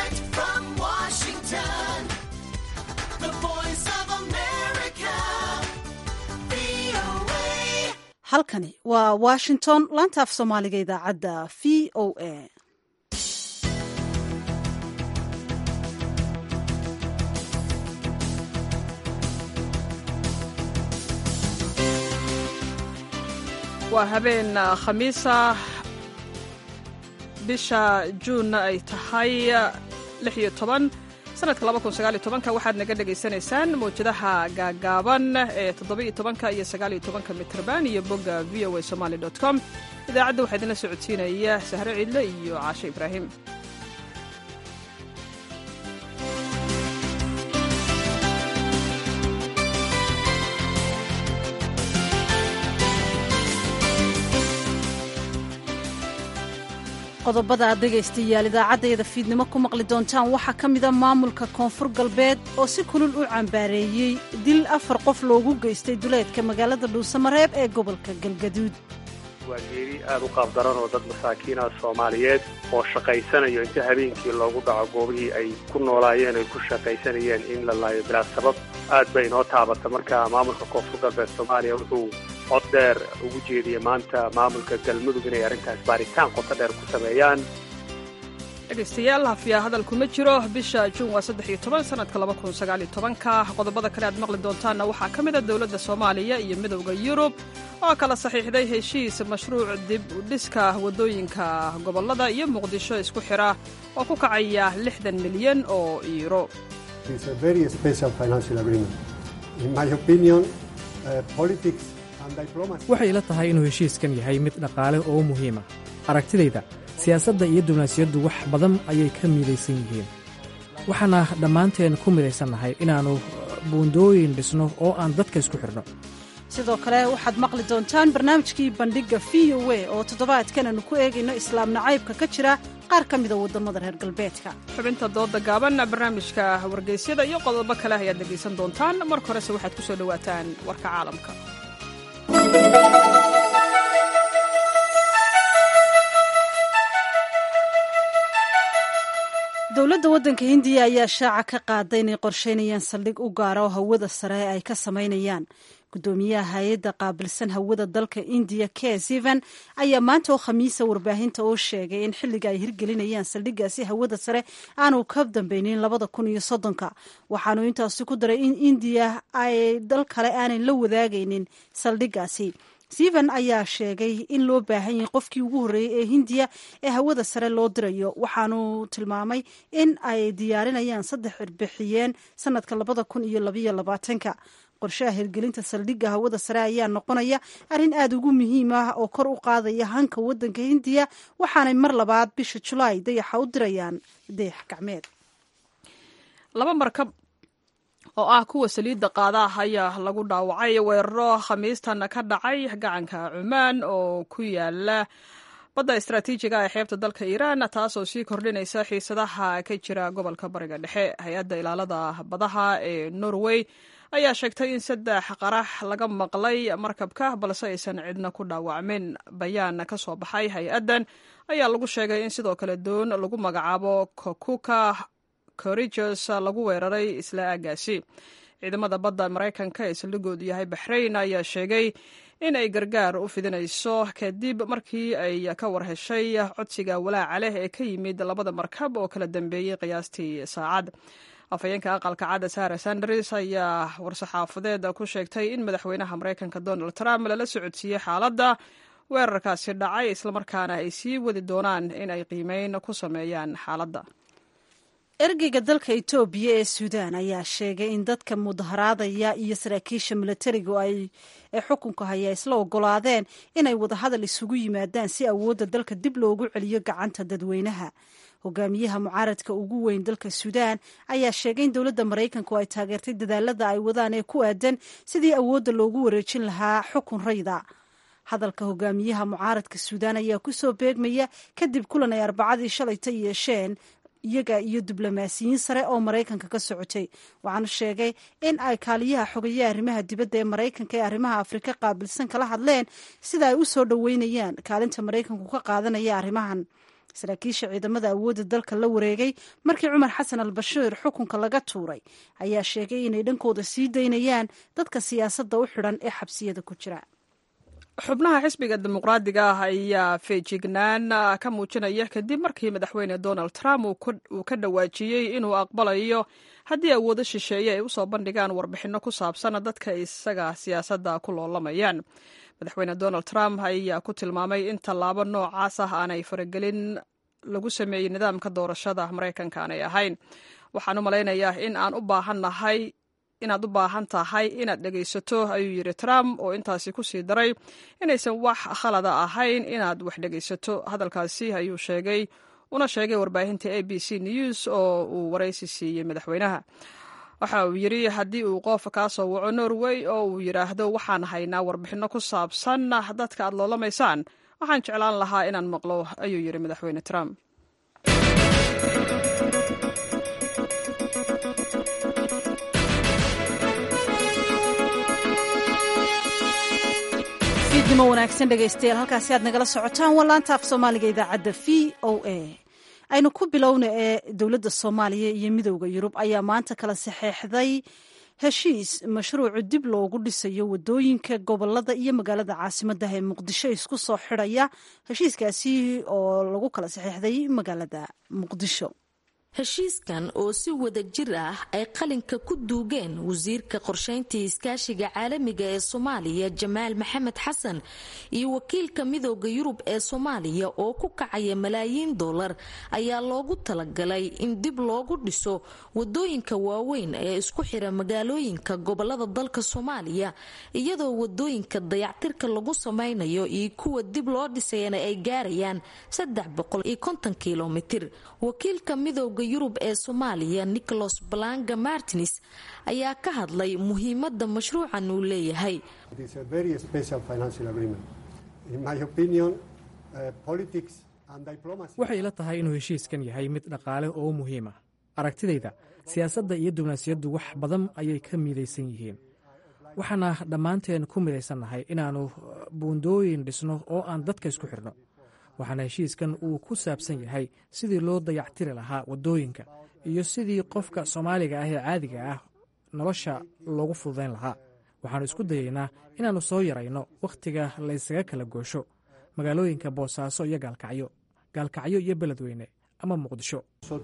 Direct from Washington, the voice of America, VOA. halkani waa washington laanta af soomaaliga idaacadda v o a waa habeen khamiisa bisha juunna ay tahay lixiyo toban sanadka laba kun sagaaliyo tobanka waxaad naga dhagaysanaysaan mawjadaha gaagaaban ee toddoba-iyo tobanka iyo sagaaliyo tobanka mitrban iyo bogga v o a somaali dot com idaacadda waxaa idinla socodsiinaya sahre ciidle iyo caashe ibraahim qodobada aad dhegaystayaal idaacaddayada fiidnimo ku maqli doontaan waxaa ka mida maamulka koonfur galbeed oo si kulul u cambaareeyey dil afar qof loogu geystay duleedka magaalada dhuusamareeb ee gobolka galgaduud waa geeri aad u qaabdaran oo dad masaakiina soomaaliyeed oo shaqaysanayo inta habeenkii loogu dhaco goobihii ay ku noolaayeen ay ku shaqaysanayeen in la laayo bilaa sabab aad bay inoo taabata marka maamulka koonfur galbeed soomaaliya wuxuu cod dheer ugu jeediyey maanta maamulka galmudug inay arrintaas baaritaan qoto dheer ku sameeyaan dhegaystayaal hafiyaa hadal kuma jiro bisha juun waa saddex iyo toban sanadka laba kun sagaaliyo tobanka qodobada kale aad maqli doontaanna waxaa ka mida dowladda soomaaliya iyo midowda yurub oo kala saxiixday heshiis mashruuc dib u dhiska waddooyinka gobollada iyo muqdisho isku xidha oo ku kacaya lixdan milyan oo iiro It's a very special financial agreement. In my opinion, uh, politics and diplomacy. waxay ila tahay inuu heshiiskan yahay mid dhaqaale oo muhiima aragtidayda siyaasadda iyo diblomaasiyaddu wax badan ayay ka midaysan yihiin waxaana dhammaanteen ku midaysannahay inaannu buundooyin dhisno oo aan dadka isku xidhno sidoo kale waxaad maqli doontaan barnaamijkii bandhigga v o a oo toddobaadkan aanu ku eegayno islaam nacaybka ka jira qaar ka mida waddamada reer galbeedka xubinta dooda gaaban barnaamijka wargeysyada iyo qodobo kale ayaad dhegaysan doontaan marka horese waxaad ku soo dhowaataan warka caalamka dowladda waddanka hindiya ayaa shaaca ka qaaday inay qorsheynayaan saldhig u gaara oo hawada sare ay ka samaynayaan guddoomiyaha hay-adda qaabilsan hawada dalka indiya k sivan ayaa maanta oo khamiisa warbaahinta oo sheegay in xilliga ay hirgelinayaan saldhiggaasi hawada sare aanu ka dambeynin labada kun iyo soddonka waxaanu intaasi ku daray in indiya ay dal kale aanay la wadaagaynin saldhiggaasi steven ayaa sheegay in loo baahan yahay qofkii ugu horreeyey ee hindiya ee hawada sare loo dirayo waxaanu tilmaamay in ay diyaarinayaan saddex cirbixiyeen sanadka labada kun iyo labayo labaatanka qorshaha hirgelinta saldhigga hawada sare ayaa noqonaya arrin aada ugu muhiim ah oo kor u qaadaya hanka waddanka hindiya waxaanay mar labaad bisha julaay dayaxa u dirayaan dayax gacmeed laba markab oo ah kuwa saliidda qaadaah ayaa lagu dhaawacay weeraro khamiistan ka dhacay gacanka cumaan oo ku yaala badda istaraatiijiga ee xeebta dalka iiraan taasoo sii kordhinaysa xiisadaha ka jira gobolka bariga dhexe hay-adda ilaalada badaha ee norway ayaa sheegtay in saddex qarax laga maqlay markabka balse aysan cidna ku dhaawacmin bayaan ka soo baxay hay-addan ayaa lagu sheegay in sidoo kale doon lagu magacaabo kokuka corigos lagu weeraray isla aagaasi ciidamada badda maraykanka ee saldhigoodu yahay baxrayn ayaa sheegay in ay gargaar u fidinayso kadib markii ay ka warheshay codsiga walaaca leh ee ka yimid labada markab oo kala dambeeyey qiyaastii saacad afhayeenka aqalka cadda sara sanders ayaa war-saxaafadeed ku sheegtay in madaxweynaha maraykanka donald trump lala socodsiiyey xaaladda weerarkaasi dhacay islamarkaana ay sii wadi doonaan in ay qiimeyn ku sameeyaan xaaladda ergeyga dalka etoobiya ee suudaan ayaa sheegay in dadka mudaharaadaya iyo saraakiisha milatarigu ay ee xukunka haya isla ogolaadeen inay wadahadal isugu yimaadaan si awoodda dalka dib loogu celiyo gacanta dadweynaha hogaamiyaha mucaaradka ugu weyn dalka suudaan ayaa sheegay in dowladda maraykanku ay taageertay dadaalada ay wadaan ee ku aadan sidii awoodda loogu wareejin lahaa xukun rayda hadalka hogaamiyaha mucaaradka suudaan ayaa kusoo beegmaya kadib kulan ay arbacadii shalayta yeesheen iyaga iyo diblomaasiyiin sare oo maraykanka ka socotay waxaanu sheegay in ay kaaliyaha xogayaha arrimaha dibadda ee maraykanka ee arrimaha afrika qaabilsan kala hadleen sida ay u soo dhoweynayaan kaalinta maraykanku ka qaadanaya arrimahan saraakiisha ciidamada awoodda dalka la wareegay markii cumar xasan al bashiir xukunka laga tuuray ayaa sheegay inay dhankooda sii daynayaan dadka siyaasadda u xidhan ee xabsiyada ku jira xubnaha xisbiga dimuqraadiga ah ayaa feejignaan ka muujinaya kadib markii madaxweyne donald trump uu ka dhawaajiyey inuu aqbalayo haddii awoodo shisheeye ay usoo bandhigaan warbixinno ku saabsan dadka isaga siyaasadda ku loolamayaan madaxweyne donald trump ayaa ku tilmaamay in tallaabo noocaas ah aanay faragelin lagu sameeyey nidaamka doorashada maraykanka aanay ahayn waxaan u malaynayaa in aan u baahannahay inaad u baahan tahay inaad dhegaysato ayuu yidhi trump oo intaasi ku sii daray inaysan wax khalada ahayn inaad wax dhegaysato hadalkaasi ayuu sheegay una sheegay warbaahinta a b c news oo uu waraysi siiyey madaxweynaha waxa uu yidhi haddii uu qof kaa soo waco norway oo uu yidhaahdo waxaan haynaa warbixinno ku saabsan dadka aad loolamaysaan waxaan jeclaan lahaa inaan maqlo ayuu yidhi madaxweyne trump fiidnimo wanaagsan dhegaystayaal halkaasi aad nagala socotaan waa laanta af soomaaliga idaacadda v o a aynu ku bilowna ee dowladda soomaaliya iyo midowda yurub ayaa maanta kala saxeexday heshiis mashruucu dib loogu dhisayo wadooyinka gobolada iyo magaalada caasimaddah ee muqdisho isku soo xidhaya heshiiskaasi oo lagu kala saxeexday magaalada muqdisho heshiiskan oo si wada jir ah ay qalinka ku duugeen wasiirka qorshayntii iskaashiga caalamiga ee soomaaliya jamaal maxamed xasan iyo wakiilka midooda yurub ee soomaaliya oo ku kacaya malaayiin dollar ayaa loogu talagalay in dib loogu dhiso wadooyinka waaweyn ee isku xira magaalooyinka gobolada dalka soomaaliya iyadoo wadooyinka dayactirka lagu samaynayo iyo kuwa dib loo dhisayana ay gaarayaan kilomitir wakiilka midooda yurub ee soomaaliya nicholas balanga martins ayaa ka hadlay muhiimada mashruucan uu leeyahay waxay ila tahay inuu heshiiskan yahay mid dhaqaale oo muhiim ah aragtidayda siyaasadda iyo diblomaasiyaddu wax badan ayay ka midaysan yihiin waxaana dhammaanteen ku midaysannahay inaannu buundooyin dhisno oo aan dadka isku xidhno waxaana heshiiskan uu ku saabsan yahay sidii loo dayactiri lahaa waddooyinka iyo sidii qofka soomaaliga ah ee caadiga ah nolosha loogu fududayn lahaa waxaannu isku dayaynaa inaannu soo yarayno wakhtiga laysaga kala goosho magaalooyinka boosaaso iyo gaalkacyo gaalkacyo iyo beledweyne ama muqdisho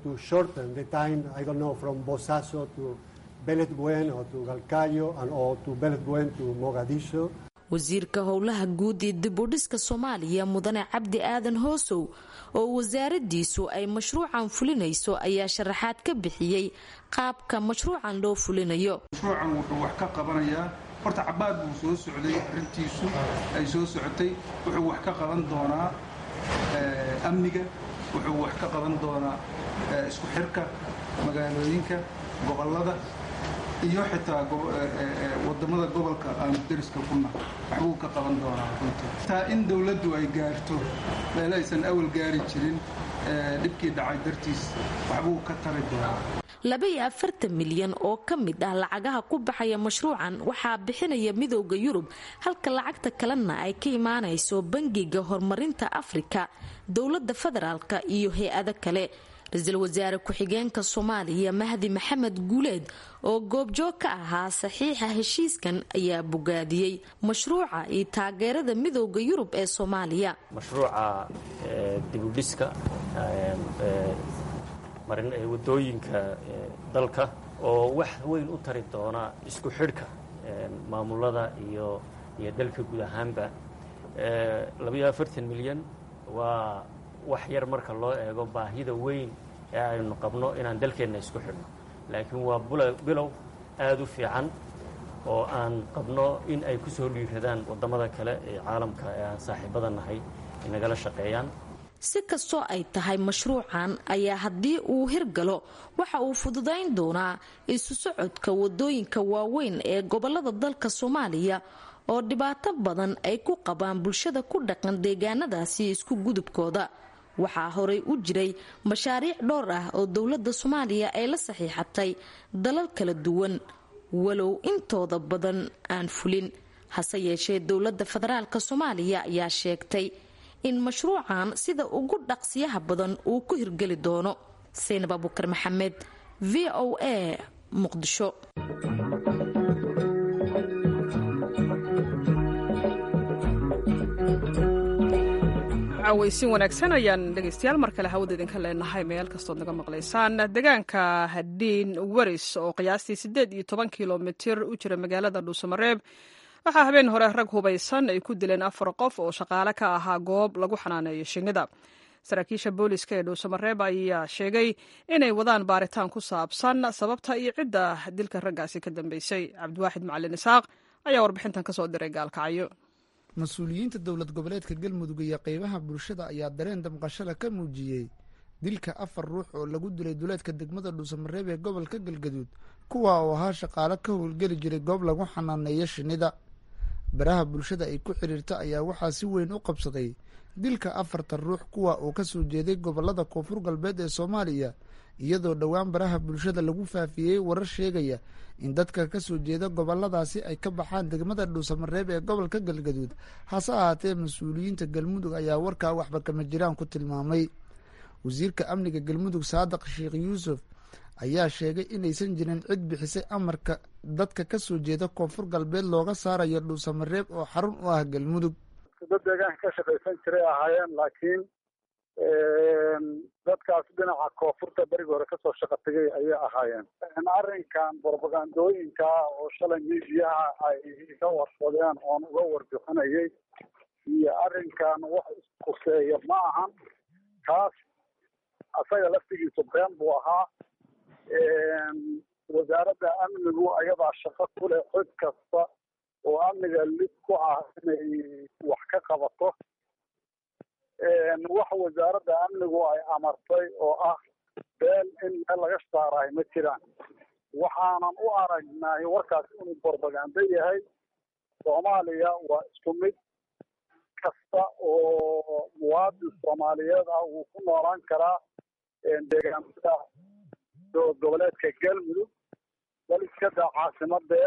wasiirka howlaha guud ee dibudhiska soomaaliya mudane cabdi aadan hoosow oo wasaaradiisu ay mashruucan fulinayso ayaa sharaxaad ka bixiyey qaabka mashruucan loo fulinayo mashruucan wuxuu wax ka qabanayaa horta cabaad buu soo socday arrintiisu ay soo socotay wuxuu wax ka qaban doonaa amniga wuxuu wax ka qaban doonaa isku xirka magaalooyinka gobolada iyo xitaa wadamada gobolka aanu deriska kuna waxbuu ka qaban doonaa runtii taa in dowladdu ay gaarto meel aysan awal gaari jirin dhibkii dhacay dartiis waxbuu ka tari doonaa labaiyo afartan milyan oo ka mid ah lacagaha ku baxaya mashruucan waxaa bixinaya midooda yurub halka lacagta kalena ay ka imaanayso bangiga horumarinta afrika dowladda federaalka iyo hay-ado kale ra-iisul wasaare ku-xigeenka soomaaliya mahdi maxamed guuleed oo goobjoog ka ahaa saxiixa heshiiskan ayaa bogaadiyey mashruuca iyo taageerada midooda yurub ee soomaaliya mashruuca dibudhiska wadooyinka dalka oo wax weyn u tari doona isku xidhka maamulada iyo iyo dalka guud ahaanba labaiyo afartan milyan waa wax yar marka loo eego baahida weyn ee aynu qabno inaan dalkeenna isku xidhno laakiin waa bilow aada u fiican oo aan qabno in ay ku soo dhiiradaan waddamada kale ee caalamka ee aan saaxiibada nahay ay nagala shaqeeyaan si kastoo ay tahay mashruucan ayaa haddii uu hirgalo waxa uu fududayn doonaa isu socodka wadooyinka waaweyn ee gobolada dalka soomaaliya oo dhibaato badan ay ku qabaan bulshada ku dhaqan deegaanadaasi isku gudubkooda waxaa horey u jiray mashaariic dhowr ah oo dowladda soomaaliya ay la saxiixatay dalal kala duwan walow intooda badan aan fulin hase yeeshee dowladda federaalk soomaaliya ayaa sheegtay in mashruucan sida ugu dhaqsiyaha badan uu ku hirgeli doono saynab abukar maxamed v o a muqdisho cawaysin wanaagsan ayaan dhegaystayaal mar kale hawada idinka leenahay meel kastood naga maqlaysaan deegaanka hadhiin waris oo qiyaastii siddeed iyo toban kilomitir u jira magaalada dhuusamareeb waxaa habeen hore rag hubaysan ay ku dileen afar qof oo shaqaale ka ahaa goob lagu xanaaneeyo shinnida saraakiisha booliska ee dhuusamareeb ayaa sheegay inay wadaan baaritaan ku saabsan sababta iyo cidda dilka raggaasi ka dambeysay cabdiwaaxid macalin isaaq ayaa warbixintan kasoo diray gaalkacyo mas-uuliyiinta dowlad goboleedka galmudug iyo qeybaha bulshada ayaa dareen damqashada ka muujiyey dilka afar ruux oo lagu dilay duleedka degmada dhuusamareeb ee gobolka galgaduud kuwa oo ahaa shaqaale ka howlgeli jiray goob lagu xanaaneeyo shinnida baraha bulshada ay ku xidhiirta ayaa waxaa si weyn u qabsaday dilka afartan ruux kuwa uu ka soo jeeday gobolada koonfur galbeed ee soomaaliya iyadoo dhowaan baraha bulshada lagu faafiyey warar sheegaya in dadka ka soo jeeda goboladaasi ay ka baxaan degmada dhuusamareeb ee gobolka galgaduud hase ahaatee mas-uuliyiinta galmudug ayaa warkaa waxba kama jiraan ku tilmaamay wasiirka amniga galmudug saadiq sheekh yuusuf ayaa sheegay inaysan jirin cid bixisay amarka dadka ka soo jeeda koonfur galbeed looga saarayo dhuusamareeb oo xarun u ah galmudug dad deegaanka ka shaqaysan jiray ahaayeen laakiin dadkaas dhinaca koonfurta berigi hore kasoo shaqa tegay ayay ahaayeen arrinkan brobagandooyinka oo shalay miidiyaha ay ka warsadeen oon uga warbixinayay iyo arrinkan wax iskuseeya ma ahan kaas asaga laftigiisu been buu ahaa wasaaradda amnigu ayadaa shaqo ku leh cid kasta oo amniga lid ku ah inay wax ka qabato wax wasaaradda amnigu ay amartay oo ah been in meel laga saaraay ma jiraan waxaanan u aragnay warkaas inuu borbagando yahay soomaaliya waa isku mid kasta oo muwaadin soomaaliyeed ah wuu ku noolaan karaa deegaamada goboleedka galmudug bal iska daa caasimadee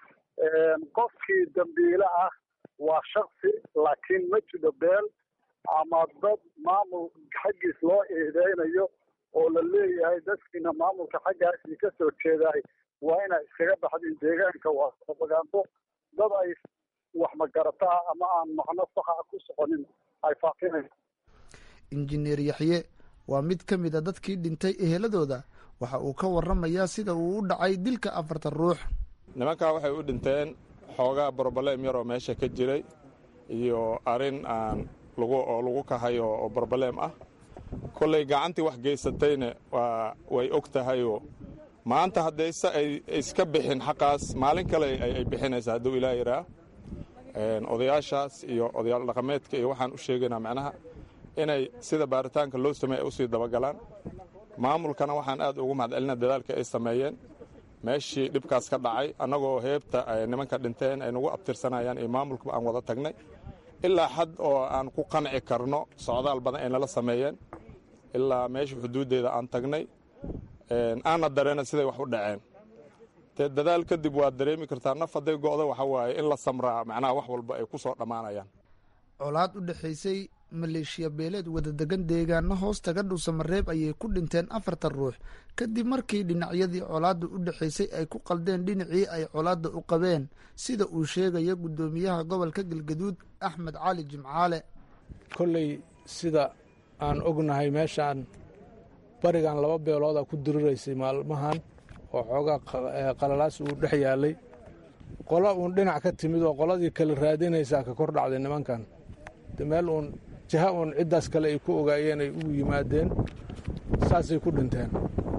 qofkii dambiile ah waa shaksi laakiin ma jiro beel ama dad maamul xaggiis loo eedeynayo oo la leeyahay dadkiina maamulka xaggaasii ka soo jeedaay waa inay iskaga baxdiin deegaanka waa propagando dad ay wax magarataa ama aan macno saxa ku soconin ay faafinayso injineer yaxye waa mid ka mid a dadkii dhintay eheladooda waxa uu ka waramayaa sida uu u dhacay dilka afartan ruux nimankaa waxay u dhinteen xoogaa broblem yaroo meesha ka jiray iyo arrin aan lagu oo lagu kahayo oo broblem ah kollay gacantii wax geysatayna waa way og tahayoo maanta haddayse ay iska bixin xaqaas maalin kale ay bixinaysa hadduu ilaa yaraa odayaashaas iyo odayaal dhaqameedka iyo waxaan u sheegaynaa macnaha inay sida baaritaanka loo sameey ay usii dabagalaan maamulkana waxaan aad ugu mahadcelinaa dadaalka ay sameeyeen meeshii dhibkaas ka dhacay annagoo heebta ay nimanka dhinteen ay nagu abtirsanayaan iyo maamulkaba aan wada tagnay ilaa xad oo aan ku qanci karno socdaal badan ay nala sameeyeen ilaa meesha xuduuddeeda aan tagnay aanna dareena siday wax u dhaceen dee dadaal kadib waad dareemi kartaa naf hadday go'da waxa waaye in la samraa macnaha wax walba ay ku soo dhammaanayaan colaad u dhexaysay maleeshiya beeleed wadadegan deegaano hoos taga dhuusamareeb ayay ku dhinteen afartan ruux kadib markii dhinacyadii colaadda u dhexaysay ay ku qaldeen dhinacii ay colaadda u qabeen sida uu sheegaya guddoomiyaha gobolka galgaduud axmed cali jimcaale kolley sida aan ognahay meeshaan barigan laba beelooda ku diriraysay maalmahan oo xoogaa qalalaas uu dhex yaalay qola uun dhinac ka timid oo qoladii kale raadinaysaa ka kor dhacday nimankan de meel uun jaha uun ciddaas kale ay ku ogaayeen ay ugu yimaadeen saasay ku dhinteen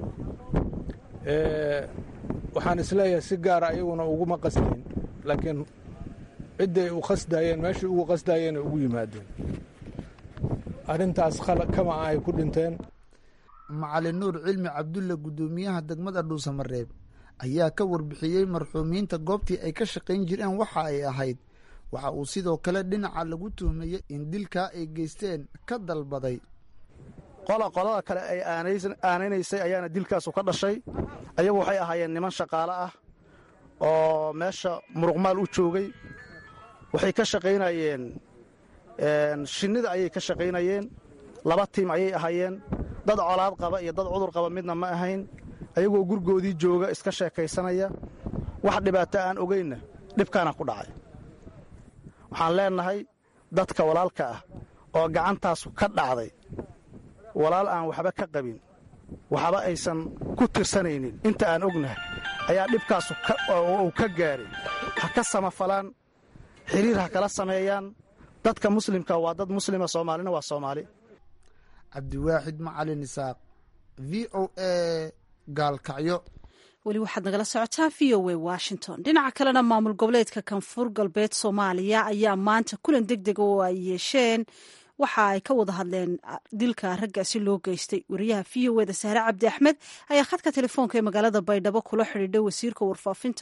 waxaan isleeyahay si gaara iyaguna uguma qasdayn laakiin cidday u qasdaayeen meeshai ugu qasdaayeen ay ugu yimaadeen arrintaas kama ah ay ku dhinteen macalin nuur cilmi cabdulle guddoomiyaha degmada dhuusamareeb ayaa ka warbixiyey marxuumiinta goobtii ay ka shaqayn jireen waxa ay ahayd waxa uu sidoo kale dhinaca lagu tuhmayey in dilkaa ay geysteen ka dalbaday qola qolada kale ay aanaynaysay ayaana dilkaasu ka dhashay ayagu waxay ahaayeen niman shaqaale ah oo meesha muruqmaal u joogay waxay ka shaqaynayeen shinnida ayay ka shaqaynayeen laba tiim ayay ahaayeen dad colaad qaba iyo dad cudur qaba midna ma ahayn ayagoo gurgoodii jooga iska sheekaysanaya wax dhibaato aan ogaynna dhibkaana ku dhacay waxaan leennahay dadka walaalka ah oo gacantaasu ka dhacday walaal aan waxba ka qabin waxba aysan ku tirsanaynin inta aan ognahay ayaa dhibkaasu uu ka gaaray ha ka samafalaan xiriir ha kala sameeyaan dadka muslimka waa dad muslima soomaalina waa soomaali cabdiwaaxid macalin isaaq v o a gaalkacyo weli waxaad nagala socotaa v o a washington dhinaca kalena maamul goboleedka koonfur galbeed soomaaliya ayaa maanta kulan deg dega oo ay yeesheen waxa ay ka wada hadleen dilka raggaasi loo geystay wariyaha v o eda sahre cabdi axmed ayaa khadka telefoonka ee magaalada baydhabo kula xidhiidhay wasiirka warfaafinta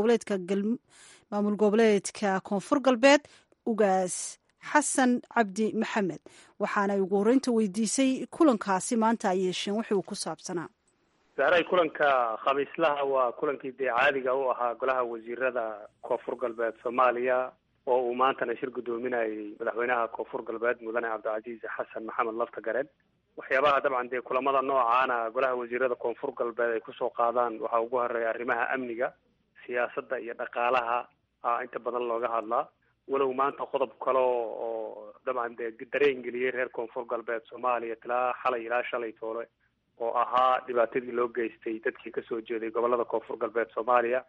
maamul goboleedka koonfur galbeed ugaas xasan cabdi maxamed waxaana ugu horreynta weydiisay kulankaasi maanta ay yeesheen wixii uu ku saabsanaa sahray kulanka khamiislaha waa kulankii dee caadiga u ahaa golaha wasiirada koonfur galbeed soomaaliya oo uu maantana shir guddoominayay madaxweynaha koonfur galbeed mudane cabdicasiis xasan maxamed laftagareen waxyaabaha dabcan dee kulamada noocaana golaha wasiirada koonfur galbeed ay kusoo qaadaan waxaa ugu horeeya arrimaha amniga siyaasadda iyo dhaqaalaha a inta badan looga hadlaa walow maanta qodob kale oo dabcan dee dareen geliyey reer koonfur galbeed soomaaliya tilaa xalay ilaa shalay toole oo ahaa dhibaatadii loo geystay dadkii kasoo jeeday gobolada koonfur galbeed soomaaliya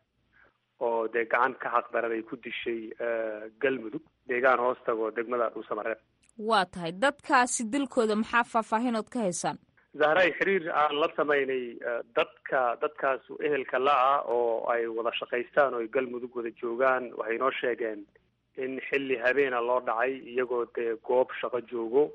oo dee gacan ka xaqdaran ay ku dishay galmudug deegaan hoos tago degmada dhuusamareeb waa tahay dadkaasi dilkooda maxaa faahfaahinood ka haysaan zahray xiriir aan la samaynay dadka dadkaasu ehelka la-ah oo ay wada shaqaystaan oo ay galmudug wada joogaan waxay noo sheegeen in xilli habeena loo dhacay iyagoo dee goob shaqo joogo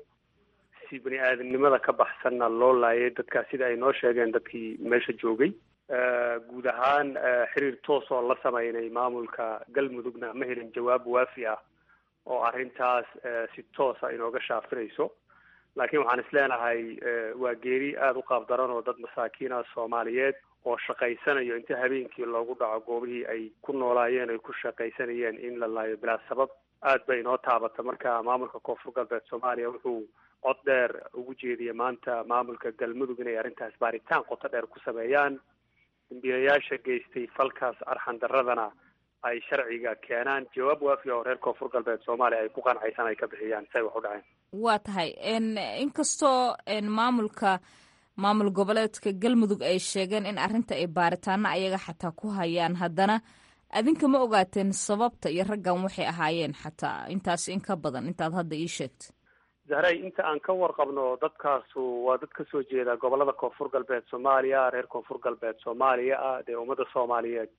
si bani aadamnimada ka baxsanna loo laayay dadkaas sida ay noo sheegeen dadkii meesha joogay guud ahaan xiriir toos oo la samaynay maamulka galmudugna ma helin jawaab waafi ah oo arrintaas si toosa inooga shaafinayso laakiin waxaan is leenahay waa geeri aada u qaab daran oo dad masaakiina soomaaliyeed oo shaqaysanayo inta habeenkii loogu dhaco goobihii ay ku noolaayeen ay ku shaqaysanayeen in la laayo bilaa sabab aad bay inoo taabata marka maamulka koonfur galbeed soomaaliya wuxuu cod dheer ugu jeediyay maanta maamulka galmudug inay arrintaas baaritaan qoto dheer ku sameeyaan dambiilayaasha geystay falkaas arxan daradana ay sharciga keenaan jawaab waafiya oo reer koonfur galbeed soomaaliya ay ku qancaysan ay ka bixiyaan say wax u dhaceen waa tahay inkastoo maamulka maamul goboleedka galmudug ay sheegeen in arrinta ay baaritaano ayaga xataa ku hayaan haddana adinka ma ogaateen sababta iyo raggan waxay ahaayeen xataa intaas in ka badan intaad hadda ii sheegta zahray inta aan ka warqabno dadkaasu waa dad kasoo jeeda gobolada koonfur galbeed soomaaliya reer koonfur galbeed soomaaliya ah dee ummadda soomaaliyeed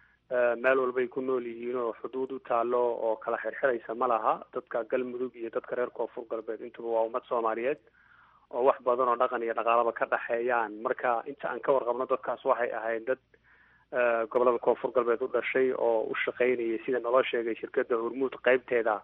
meel walbay ku nool yihiin oo xuduud u taalo oo kala xirxiraysa ma laha dadka galmudug iyo dadka reer koonfur galbeed intuba waa ummad soomaaliyeed oo wax badan oo dhaqan iyo dhaqaalaba ka dhexeeyaan marka inta aan ka warqabno dadkaas waxay ahayd dad gobolada koonfur galbeed u dhashay oo u shaqaynayay sida naloo sheegay shirkadda hormuud qeybteeda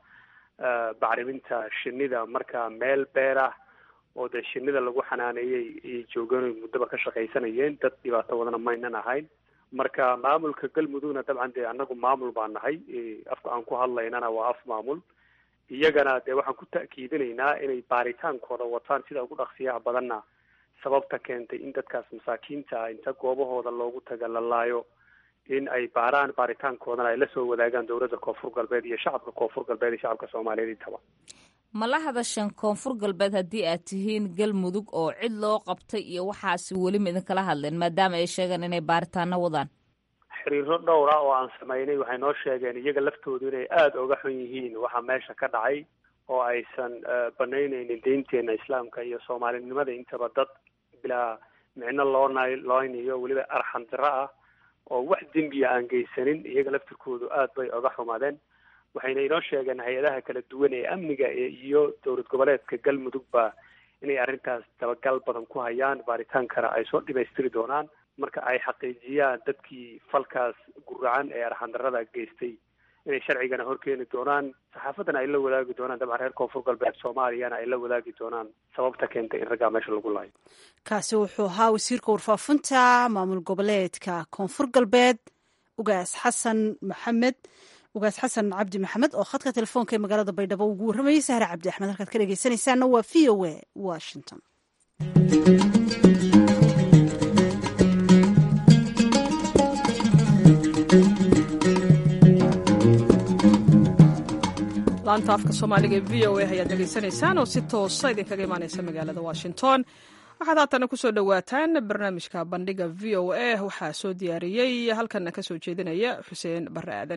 bacriminta shinida marka meel beer ah oo dee shinida lagu xanaaneeyey iyo joogan muddaba ka shaqaysanayeen dad dhibaato wadana maynan ahayn marka maamulka galmudugna dabcan dee annagu maamul baa nahay afka aan ku hadlaynana waa af maamul iyagana dee waxaan ku ta'kiidinaynaa inay baaritaankooda wataan sida ugu dhaqsiyaha badanna sababta keentay in dadkaas masaakiinta ah inta goobahooda loogu taga la laayo in ay baaraan baaritaankoodana ay la soo wadaagaan dowladda koonfur galbeed iyo shacabka koonfur galbeed iyo shacabka soomaaliyeed intaba ma la hadasheen koonfur galbeed haddii aad tihiin galmudug oo cid loo qabtay iyo waxaasi weli ma idinkala hadleen maadaama ay sheegeen inay baaritaano wadaan xiriiro dhowr ah oo aan samaynay waxay noo sheegeen iyaga laftoodu inay aada uga xun yihiin waxa meesha ka dhacay oo aysan banaynaynin deynteena islaamka iyo soomaalinimada intaba dad bilaa micno loo nay looynayo weliba arxan diro ah oo wax dembiya aan geysanin iyaga laftirkoodu aad bay oga xumaadeen waxayna inoo sheegeen hay-adaha kala duwan ee amniga iyo dowlad goboleedka galmudugba inay arrintaas dabagal badan ku hayaan baaritaankana ay soo dhimaystiri doonaan marka ay xaqiijiyaan dadkii falkaas guracan ee arxandarada geystay inay sharcigana horkeeni doonaan saxaafaddana ay la wadaagi doonaan dabcan reer koonfur galbeed soomaaliyana ay la wadaagi doonaan sababta keentay in raggaa meesha lagu laayo kaasi wuxuu ahaa wasiirka warfaafinta maamul goboleedka koonfur galbeed ugaas xasan maxamed ugaas xasan cabdi maxamed oo khadka telefoonka ee magaalada baydhabo ugu warramayay sahre cabdi axmed halkaad ka dhegeysanaysaana waa v o a washington laanta afka soomaaliga ee v o a ayaad dhegaysanaysaan oo si toosa idinkaga imaaneysa magaalada washington waxaad haatana kusoo dhowaataan barnaamijka bandhiga v o a waxaa soo diyaariyey halkana ka soo jeedinaya xuseen bare aadan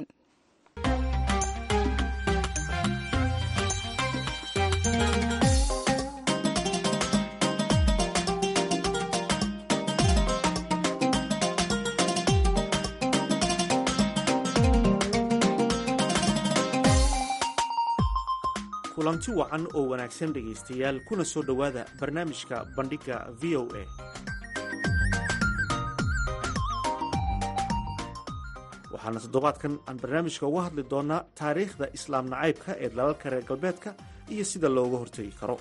kulanti wacan oo wanaagsan dhegaystayaal kuna soo dhowaada barnaamijka bandhigga v o a waxaana toddobaadkan aan barnaamijka uga hadli doonnaa taariikhda islaam nacaybka ee dalalka reer galbeedka iyo sida looga hortegi karo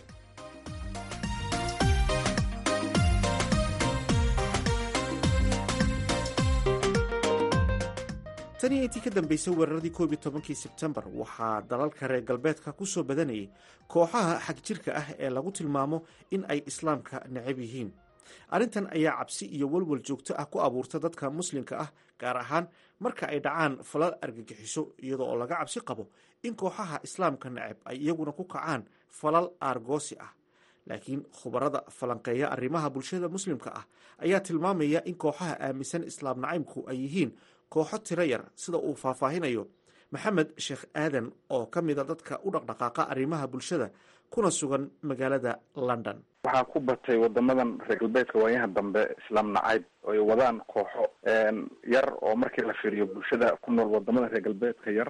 tan iyo intii ka dambeysay weeraradii koob iyo tobankii sebtembar waxaa dalalka reer galbeedka ku soo badanayay kooxaha xagjirka ah ee lagu tilmaamo in ay islaamka necab yihiin arrintan ayaa cabsi iyo walwal joogto ah ku abuurta dadka muslimka ah gaar ahaan marka ay dhacaan falal argagixiso iyadoo oo laga cabsi qabo in kooxaha islaamka necab ay iyaguna ku kacaan falal aargoosi ah laakiin khubarada falanqeeya arrimaha bulshada muslimka ah ayaa tilmaamaya in kooxaha aaminsan islaam nacaybku ay yihiin kooxo tiro yar sida uu faahfaahinayo maxamed sheekh aadan oo ka mida dadka u dhaqdhaqaaqa arrimaha bulshada kuna sugan magaalada london waxaa ku batay wadamadan reer galbeedka waayaha dambe islaam nacayb oo ay wadaan kooxo yar oo markii la fiiriyo bulshada ku nool wadamada reer galbeedka yar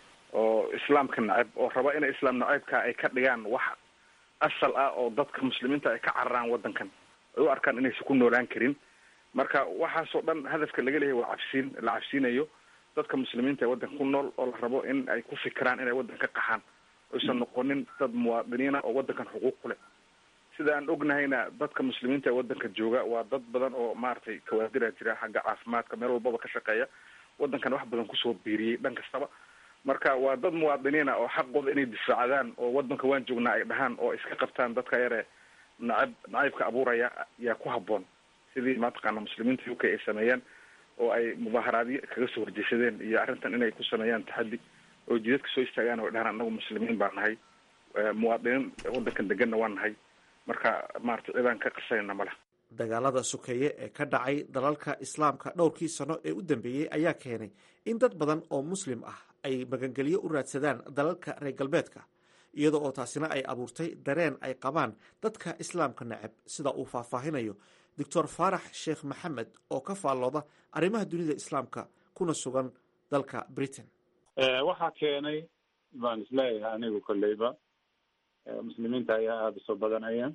oo islaamka nacayb oo raba inay islaam nacaybka ay ka dhigaan wax asal ah oo dadka muslimiinta ay ka cararaan wadankan ay u arkaan inaysan ku noolaan karin marka waxaasoo dhan hadafka laga leeyahy waa cabsiin la cabsiinayo dadka muslimiinta ee waddanka ku nool oo la rabo in ay ku fikiraan inay waddanka ka qaxaan oysan noqonin dad muwaadiniina oo waddankan xuquuq ku leh sida aan ognahayna dadka muslimiinta ee waddanka jooga waa dad badan oo maaragtay kawaadira jira xagga caafimaadka meel walbaba ka shaqeeya waddankan wax badan kusoo biiriyey dhan kastaba marka waa dad muwaadiniina oo xaqooda inay difaacdaan oo waddanka waan joognaa ay dhahaan oo iska qabtaan dadka yare nacab nacaybka abuuraya yaa ku habboon sidii mataqaana muslimiinta u k ay sameeyeen oo ay mudaaharaadyo kaga soo horjeesadeen iyo arrintan inay ku sameeyaan taxaddi oo jidadka soo istaagaan oo dhahaan annagu muslimiin baa nahay muwaadiniin waddankan deganna waa nahay marka maarata cidaan ka qasanayna male dagaalada sokeeye ee ka dhacay dalalka islaamka dhowrkii sano ee u dambeeyey ayaa keenay in dad badan oo muslim ah ay magangelyo u raadsadaan dalalka reer galbeedka iyada oo taasina ay abuurtay dareen ay qabaan dadka islaamka neceb sida uu faahfaahinayo doctor faarax sheekh maxamed oo ka faallooda arrimaha dunida islaamka kuna sugan dalka britain waxaa keenay baan isleeyahay anigu kolleyba muslimiinta ayaa aada usoo badanaya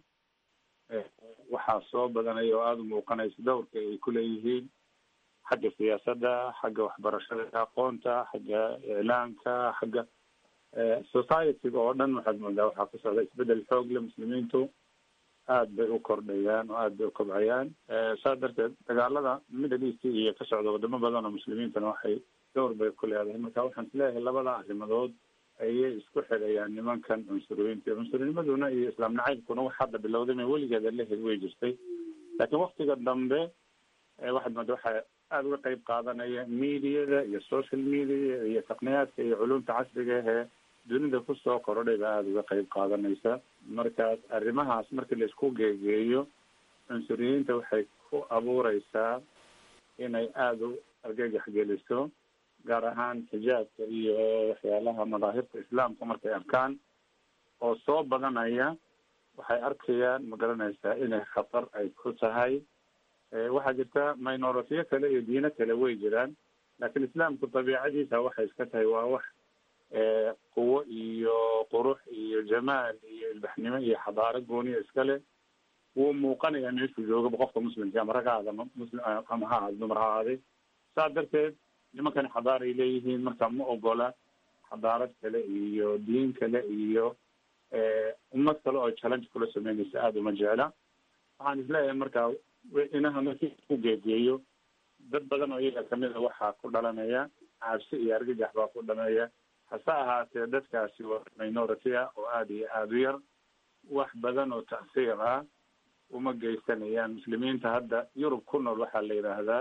waxaa soo badanaya oo aada u muuqanaysa dowrka ay ku leeyihiin xagga siyaasadda xagga waxbarashada aqoonta xagga iclaamka xagga societyga oo dhan waxaad moodaa waxaa ku socda isbedel xoog le muslimiintu aad bay u kordhayaan oo aad bay u kobcayaan saas darteed dagaalada middle east iyo ka socda wadamo badan oo muslimiintana waxay dowr bay ku leedahay marka waxaan isleeyahay labada arrimadood ayay isku xidhayaan nimankan cunsuriyiinta cunsurnimmaduna iyo islaam nacaybkuna wax hadda bilowday ma weligeeda lehed way jirtay laakiin waktiga dambe waxaad mooda waxaa aada uga qeyb qaadanaya mediada iyo social media iyo taqniyaadka iyo culumta casriga ahee dunida kusoo korodhay baa aada uga qeyb qaadanaysa markaas arrimahaas markii laisku geegeeyo cunsuriyiinta waxay ku abuureysaa inay aada u argagax geliso gaar ahaan xijaabka iyo waxyaalaha madaahirta islaamka markay arkaan oo soo badanaya waxay arkayaan ma garanaysaa inay khatar ay ku tahay waxaa jirta minoritiyo kale iyo diino kale way jiraan laakiin islaamku dabiicadiisa waxay iska tahay waa wax quwo iyo qurux iyo jamaal iyo ilbaxnimo iyo xadaaro gooniya iskale wuu muuqanayaa meeshuu joogaba qofka muslimka ama rag ha aada muslim ama ha aada dumar ha aaday saas darteed nimankani xadaaray leeyihiin marka ma ogola xadaarad kale iyo diin kale iyo ummad kale oo challenge kula sameynaysa aada uma jecla waxaan isleeyahay marka inaha markii isku geegeeyo dad badan oo iyaga kamid a waxaa ku dhalanaya cabsi iyo argagax baa ku dhameeya hase ahaatee dadkaasi waa minority ah oo aada iyo aada u yar wax badan oo tacsiir ah uma geysanayaan muslimiinta hadda yurub ku nool waxaa la yidhaahdaa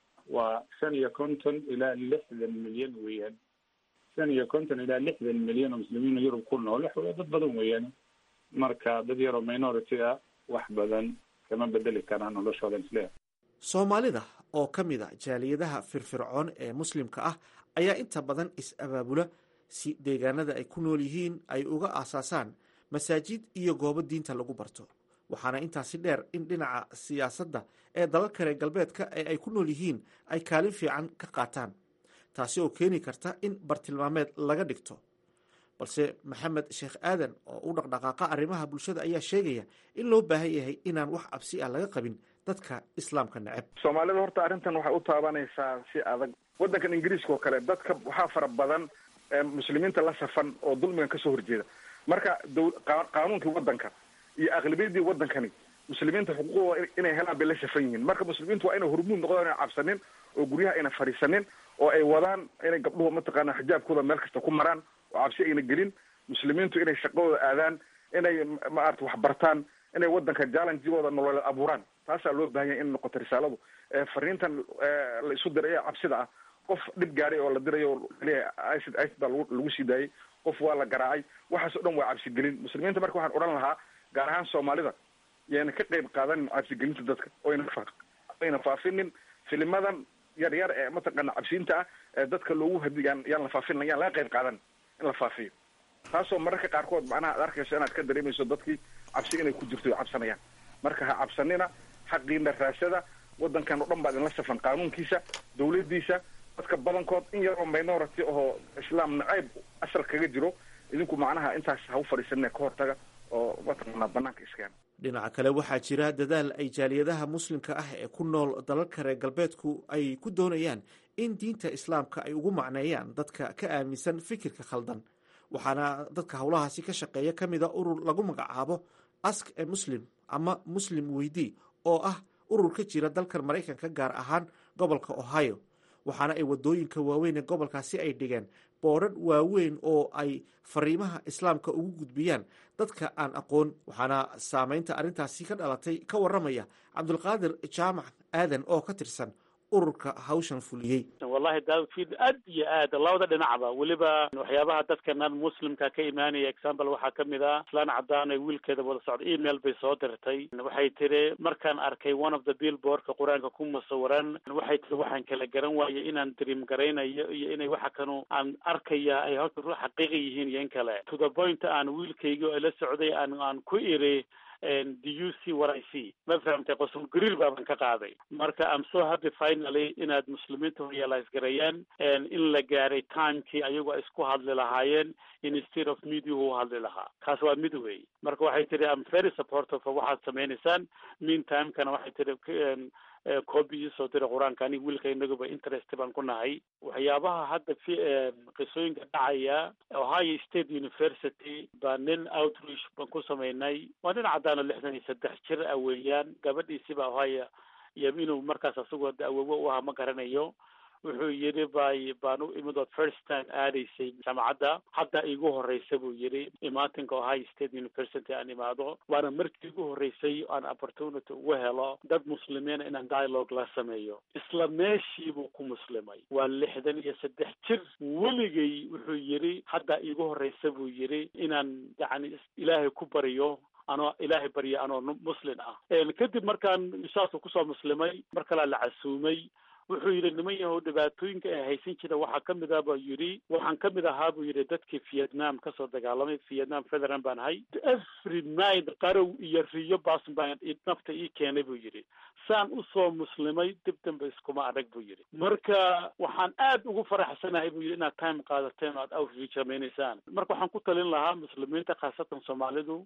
waa shan iyo konton ilaa lixdan milyan weeyaan shan iyo konton ilaa lixdan milyan oo muslimiin yurub ku nool wax dad badan weeyaan marka dad yaroo minority ah wax badan kama bedeli karaan noloshooda isleeyahay soomaalida oo ka mid a jaaliyadaha firfircoon ee muslimka ah ayaa inta badan is-abaabula si deegaanada ay ku nool yihiin ay uga aasaasaan masaajid iyo goobo diinta lagu barto waxaana intaasi dheer in dhinaca siyaasadda ee dalal kale galbeedka ee ay ku nool yihiin ay kaalin fiican ka qaataan taasi oo keeni karta in bartilmaameed laga dhigto balse maxamed sheekh aadan oo u dhaqdhaqaaqa arrimaha bulshada ayaa sheegaya in loo baahan yahay inaan wax cabsi ah laga qabin dadka islaamka neceb soomaalida horta arrintan waxay u taabanaysaa si adag waddankan ingiriiska oo kale dadka waxaa fara badan muslimiinta la safan oo dulmigan kasoo horjeeda marka qaanuunkii waddanka iyo aqlabiyadii waddankani muslimiinta xuquuqdooda inay helaan bay la safan yihiin marka muslimiintu waa inay hormuud noqdaan inay cabsanin oo guryaha ayna fadhiisanin oo ay wadaan inay gabdhuhu mataqaana xijaabkooda meel kasta ku maraan oo cabsi ayna gelin muslimiintu inay shaqadooda aadaan inay maarata wax bartaan inay waddanka jallenjigooda nololeed abuuraan taasaa loo bahan yahay in noqoto risaaladu fariintan la isu diray ee cabsida ah qof dhib gaadhay oo la dirayo icid icid baa lagu sii daayey qof waa la garaacay waxaas o dhan waa cabsigelin muslimiinta marka waxaan odhan lahaa gaar ahaan soomaalida yayna ka qayb qaadanin cabsigelinta dadka oyna ayna faafinin filimadan yar yar ee mataqaana cabsiinta ah ee dadka loogu hadi yaan yaan la faafin yaan laga qayb qaadan in la faafiyo taasoo mararka qaarkood macnaha ad arkayso inaad ka dareemayso dadkii cabsi inay ku jirto cabsanayaan marka ha cabsanina xaqiina raasada waddankan o dhan baa idinla safan qaanuunkiisa dawladdiisa dadka badankood in yaroo minority oo islaam nacayb asal kaga jiro idinku macnaha intaas ha u fadhiisanina ka hortaga oo mataqaanaa banaanka iskeena dhinaca kale waxaa jira dadaal ay jaaliyadaha muslimka ah ee ku nool dalalka reer galbeedku ay ku doonayaan in diinta islaamka ay ugu macneeyaan dadka ka aaminsan fikirka khaldan waxaana dadka howlahaasi ka shaqeeya ka mida urur lagu magacaabo ask e muslim ama muslim weydii oo ah urur ka jira dalkan maraykanka gaar ahaan gobolka ohio waxaana ay wadooyinka waaweyn ee gobolkaasi ay dhigeen boodhan waaweyn oo ay fariimaha islaamka ugu gudbiyaan dadka aan aqoon waxaana saameynta arrintaasi ka dhalatay ka waramaya cabdulqaadir jaamac aadan oo ka tirsan ururka hawshan fuliyey wallahi daawfiid aad iyo aad labada dhinacba weliba waxyaabaha dadkanan muslimka ka imaanaya example waxaa kamid ah islaan cadaan ee wiilkeeda wada socda email bay soo dirtay waxay tiri markaan arkay one of the billboardka qur-aanka ku musawiran waxay tiri waxaan kala garan waayay inaan dream garaynayo iyo inay waxa kanu aan arkaya ay horta ru xaqiiqa yihiin iyo in kale to the point aan wiilkaygi oo la socday aan aan ku iri do you see what I see ma fahamtay qosul gariir baaban ka qaaday marka I'm so happy finally inaad muslimiinta realize gareeyaan in la gaaray timekii ayagoo isku hadli lahaayeen instead of media u hadli lahaa kaas waa mid wey marka waxay tihi I'm very supportive of waxaad sameynaysaan meantimekana waxay tihi copy isoo dira qur-aanka aniga wiilka inaguba interest baan ku nahay waxyaabaha hadda fi qisooyinka dhacaya ohio state university baa nin outreach baan ku sameynay waa nin caddaano lixdan iyo saddex jir ah weeyaan gabadhiisiba ohio iyo inuu markaas asagoo awowo u ahaa ma garanayo wuxuu yidhi bay baan u imid ood first time aadaysay jaamacadda hadda igu horeysa buu yidhi imaatinka ohio state university aan imaado waana markii igu horreysay aan opportunity ugu helo dad muslimiina inaan dialogue la sameeyo isla meeshii buu ku muslimay waa lixdan iyo saddex jir weligay wuxuu yidhi hadda igu horreysa buu yidhi inaan yacni ilaahay ku baryo anoo ilaahay barya anoo muslin ah kadib markaan saasuu kusoo muslimay mar kalea la casuumay wuxuu yidhi niman yahow dhibaatooyinka ay haysan jira waxaa kamid ah buu yidhi waxaan kamid ahaa buu yidhi dadkii vietnam kasoo dagaalamay vietnam federal baan ahay every night qarow iyo riyo baas baan nafta ii keenay buu yidhi saan usoo muslimay dib dambe iskuma adag buu yidhi marka waxaan aad ugu faraxsanahay buu yidhi inaad time qaadateen oo aad outreach samaynaysaan marka waxaan ku talin lahaa muslimiinta khaasatan soomaalidu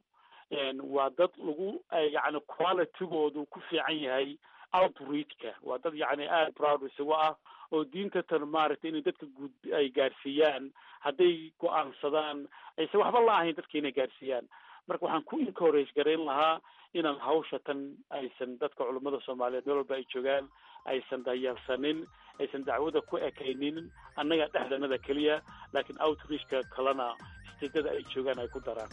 waa dad lagu yani qualitygoodu ku fiican yahay outreachka waa dad yacni aada proud isugu ah oo diinta tan maaragtay inay dadka guud ay gaarsiiyaan hadday go-aansadaan aysan waxba la ahayn dadka inay gaarsiiyaan marka waxaan ku encourage garayn lahaa inaan hawsha tan aysan dadka culummada soomaaliyeed meel walba ay joogaan aysan dayarsanin aysan dacwada ku ekaynin annaga dhexdanada keliya laakiin outreachka kalena steedada ay joogaan ay ku daraan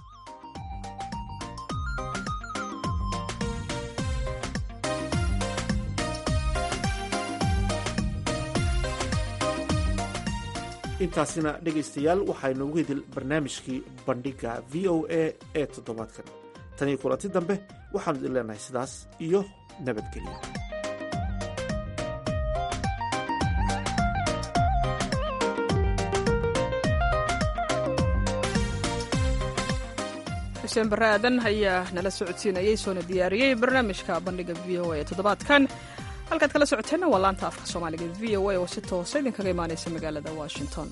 intaasina dhegaystayaal waxaynu ugu hidil barnaamijkii bandhigga v o a ee toddobaadkan tan iyo kulanti dambe waxaanu idin leenahay sidaas iyo nabadgelyo xuseen barre aadan ayaa nala socodsiinayay soona diyaariyey barnaamijka bandhiga v o a ee toddobaadkan halkaad kala socoteenna waa laanta afka soomaaliga v o a oo si toosa idinkaga imaanaysa magaalada washington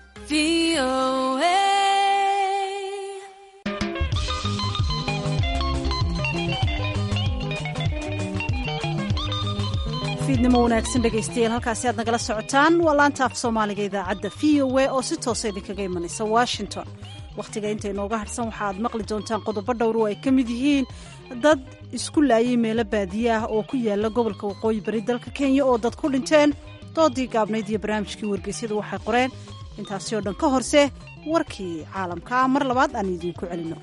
fiidnimo wanaagsan dhegaystayaal halkaasi aad nagala socotaan waa laanta af soomaaliga idaacadda v o a oo si toosa idinkaga imanaysa washington wakhtiga inta inooga hadhsan waxa aad maqli doontaan qodobo dhowr oo ay ka mid yihiin dad isku laayay meelo baadiye ah oo ku yaala gobolka waqooyi bari dalka kenya oo dad ku dhinteen doodii gaabnayd iyo barnaamijkii wargeysyadu waxay qoreen intaasi oo dhan ka horse warkii caalamka ah mar labaad aan idiinku celino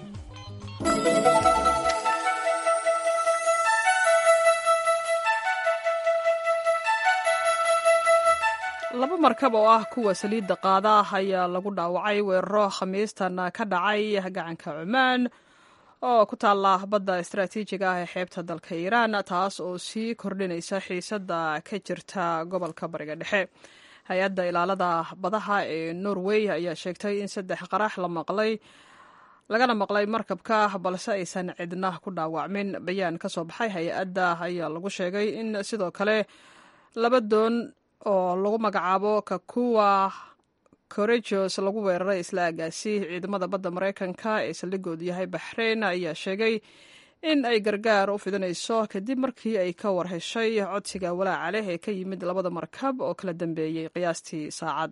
laba markab oo ah kuwa saliidda qaada ah ayaa lagu dhaawacay weeraro khamiistan ka dhacay gacanka cumaan oo ku taalla badda istaraatiijiga ah ee xeebta dalka iiraan taas oo sii kordhinaysa xiisadda ka jirta gobolka bariga dhexe hay-adda ilaalada badaha ee norway ayaa sheegtay in saddex qarax la maqlay lagana maqlay markabka balse aysan cidna ku dhaawacmin bayaan ka soo baxay hay-adda ayaa lagu sheegay in sidoo kale laba doon oo lagu magacaabo kakuwa corejos lagu weeraray isla agaasi ciidamada badda maraykanka ee saldhigoodu yahay baxreyn ayaa sheegay in ay gargaar u fidinayso kadib markii ay ka war heshay codsiga walaaca leh ee ka yimid labada markab oo kala dambeeyey qiyaastii saacad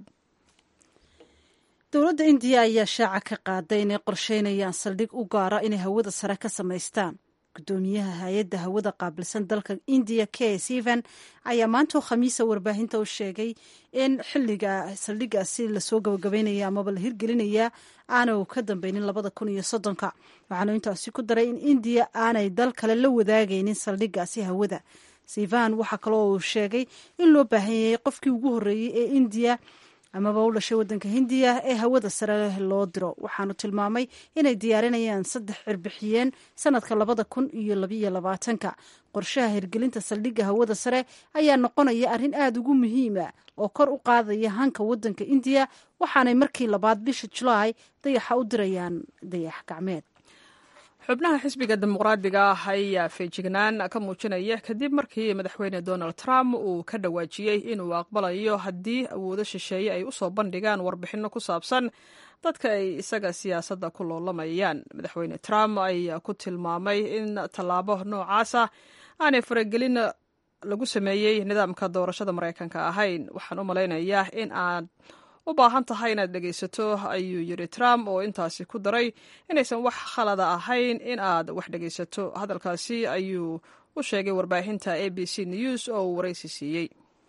dowladda indiya ayaa shaaca ka qaaday inay qorsheynayaan saldhig u gaara inay hawada sare ka samaystaan gudoomiyaha hay-adda hawada qaabilsan dalka indiya k seven ayaa maantoo khamiisa warbaahinta u sheegay in xiliga saldhigaasi lasoo gabagabeynaya amaba la hirgelinaya aanu ka dambeynin labada kun iyo soddonka waxaanu intaasi ku daray in indiya aanay dal kale la wadaagaynin saldhigaasi hawada sivan waxaa kaloo uu sheegay in loo baahan yahay qofkii ugu horreeyey ee indiya amaba u dhashay waddanka hindiya ee hawada sare loo diro waxaanu tilmaamay inay diyaarinayaan saddex cirbixiyeen sanadka labada kun iyo labiyo labaatanka qorshaha hirgelinta saldhigga hawada sare ayaa noqonaya arrin aada ugu muhiima oo kor u qaadaya hanka waddanka indiya waxaanay markii labaad bisha julaay dayaxa u dirayaan dayax gacmeed xubnaha xisbiga dimuqraadiga ah ayaa feejignaan ka muujinaya kadib markii madaxweyne donald trump uu ka dhawaajiyey inuu aqbalayo haddii awoodo shisheeye ay usoo bandhigaan warbixinno ku saabsan dadka ay isaga siyaasadda ku loolamayaan madaxweyne trump ayaa ku tilmaamay in tallaabo noocaasa aanay faragelin lagu sameeyey nidaamka doorashada maraykanka ahayn waxaan u malaynayaa in aad u baahan tahay inaad dhegaysato ayuu yidhi trump oo intaasi ku daray inaysan wax khalada ahayn in aad wax dhegaysato hadalkaasi ayuu u sheegay warbaahinta a b c news oo uu waraysi siiyey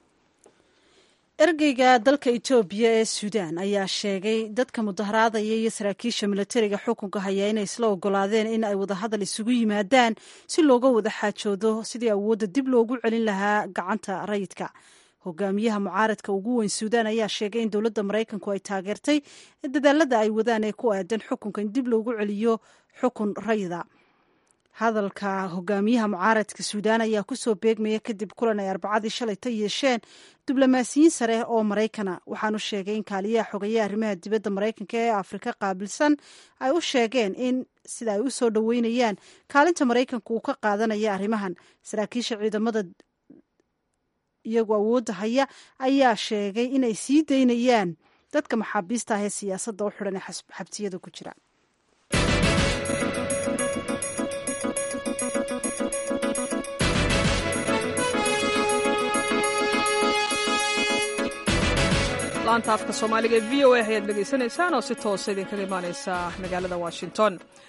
ergeyga dalka etoobiya ee suudaan ayaa sheegay dadka mudaharaadaya iyo saraakiisha milatariga xukunka haya inay isla ogolaadeen in ay wadahadal isugu yimaadaan si looga wada xaajoodo sidii awoodda dib loogu celin lahaa gacanta rayidka hogaamiyaha mucaaradka ugu weyn suudaan ayaa sheegay in dowladda maraykanku ay taageertay dadaalada ay wadaan ee ku aadan xukunka in dib loogu celiyo xukun rayida hadalka hogaamiyaha mucaaradka suudaan ayaa kusoo beegmaya kadib kulan ay arbacadii shalay ta yeesheen diblomaasiyiin sare oo maraykana waxaanu sheegay in kaaliyaha xogeeya arrimaha dibadda maraykanka ee afrika qaabilsan ay u sheegeen in sida ay u soo dhoweynayaan kaalinta maraykanka uu ka qaadanaya arrimahan saraakiisha ciidamada iyagoo awoodda haya ayaa sheegay inay sii daynayaan dadka maxaabiista ah ee siyaasadda u xidhan ee xabtiyada ku jira laanta afka soomaaliga ee v o a ayaad dhegaysanaysaan oo si toosa idinkaga imaaneysa magaalada washington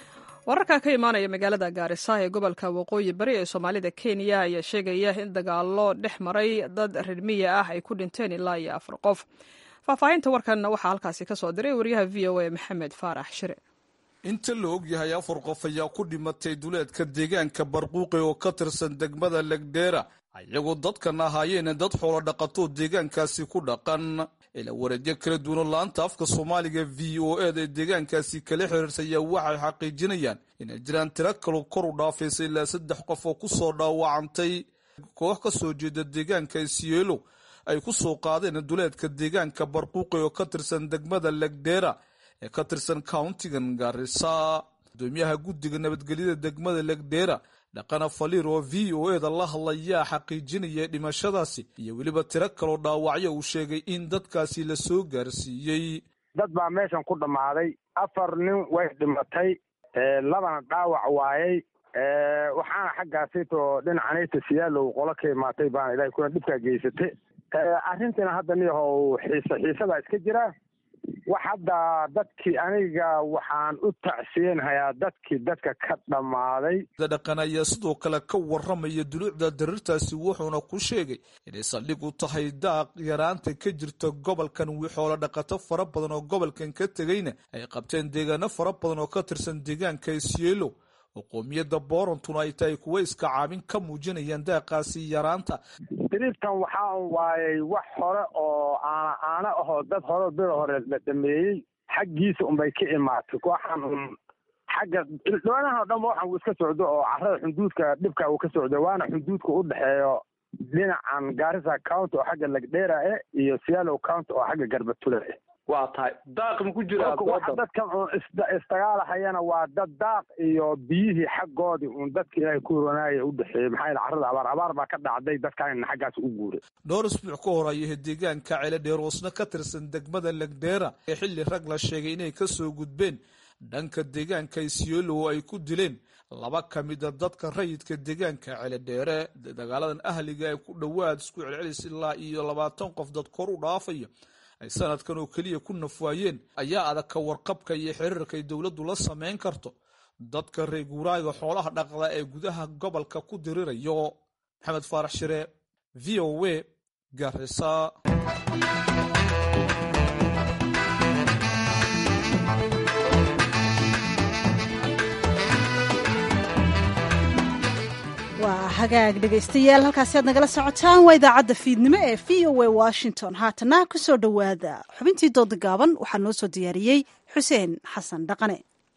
wararka ka imaanaya magaalada gaarisa ee gobolka waqooyi bari ee soomaalida kenya ayaa sheegaya in dagaallo dhex maray dad reer miya ah ay ku dhinteen ilaa iyo afar qof faahfaahinta warkan waxaa halkaasi ka soo diray wariyaha v o a maxamed faarax shire inta la og yahay afar qof ayaa ku dhimatay duleedka deegaanka barquuqi oo ka tirsan degmada legdheera ayagoo dadkan ahaayeen dad xoolo dhaqatoo deegaankaasi ku dhaqan ila wareedyo kala duwan laanta afka soomaaliga v o eda ee deegaankaasi kala xiriirsaya waxay xaqiijinayaan inay jiraan tiro kaloo kor u dhaafaysa ilaa saddex qof oo ku soo dhaawacantay koox ka soo jeeda deegaanka isyeelo ay ku soo qaadeen duleedka deegaanka barquuqi oo ka tirsan degmada legdheera ee ka tirsan countigan gaarisa gudoomiyaha guddiga nabadgelyada degmada legdheera dhaqana faliir oo v o eda la hadlayaa xaqiijinaya dhimashadaasi iyo weliba tiro kaloo dhaawacyo uu sheegay in dadkaasi la soo gaarsiiyey dad baa meeshan ku dhammaaday afar nin way dhimatay labana dhaawac waayey waxaana xaggaasito dhinacanayta siyaalow qolo ka imaatay baana ilahay kuna dhibkaa geysatay arrintiina hadda niyahow xiise xiisadaa iska jira wax hadda dadkii aniga waxaan u tacsiyeenhayaa dadkii dadka ka dhammaaday dhaqan ayaa sidoo kale ka waramaya duluucda darirtaasi wuxuuna ku sheegay inay saldhig u tahay daaq yaraanta ka jirta gobolkan wixoola dhaqato fara badan oo gobolkan ka tegayna ay qabteen deegaano fara badan oo ka tirsan deegaanka isyeelo oo qoomiyadda boorantuna ay tahay kuwa iska caabin ka muujinayaan daaqaasi yaraanta diriibtan waxaa waayey wax hore oo aana aana ahoo dad hore bida hore la dhameeyey xaggiisa unbay ka imaatay waxaan un xagga dhoonahan o dhanba waxaan uu iska socdo oo carrada xunduudka dhibka uu ka socdo waana xunduudka u dhexeeyo dhinacan gaarisa county oo xagga lagdheera eh iyo siyaalow county oo xagga garbatule eh waa tahay daaq ma ku jiraa waxa dadkan uun isdagaalahayana waa dad daaq iyo biyihii xaggoodii uun dadka ilaahay ku horonaaya u dhexeeyey maxaa yaele carrada abaar abaar baa ka dhacday dadkaanina xaggaas u guuray dhowr isbuuc ka hor ayay deegaanka ceeladheeroosna ka tirsan degmada legdheera ee xilli rag la sheegay inay ka soo gudbeen dhanka deegaanka isyoolo oo ay ku dileen laba ka mida dadka rayidka deegaanka ceeladheere dagaaladan ahliga ee ku dhowaad isku celcelis ilaa iyo labaatan qof dad kor u dhaafaya ay sanadkan oo keliya ku nafwaayeen ayaa adag ka warqabka iyo xiriirka ay dowladdu la samayn karto dadka reer guuraaga xoolaha dhaqda ee gudaha gobolka ku dirirayo maxamed faarax shire v o a garisa waa hagaag dhegaystayaal halkaasi aad nagala socotaan waa idaacadda fiidnimo ee v o a washington haatana ku soo dhowaada xubintii dooda gaaban waxaa noo soo diyaariyey xuseen xasan dhaqane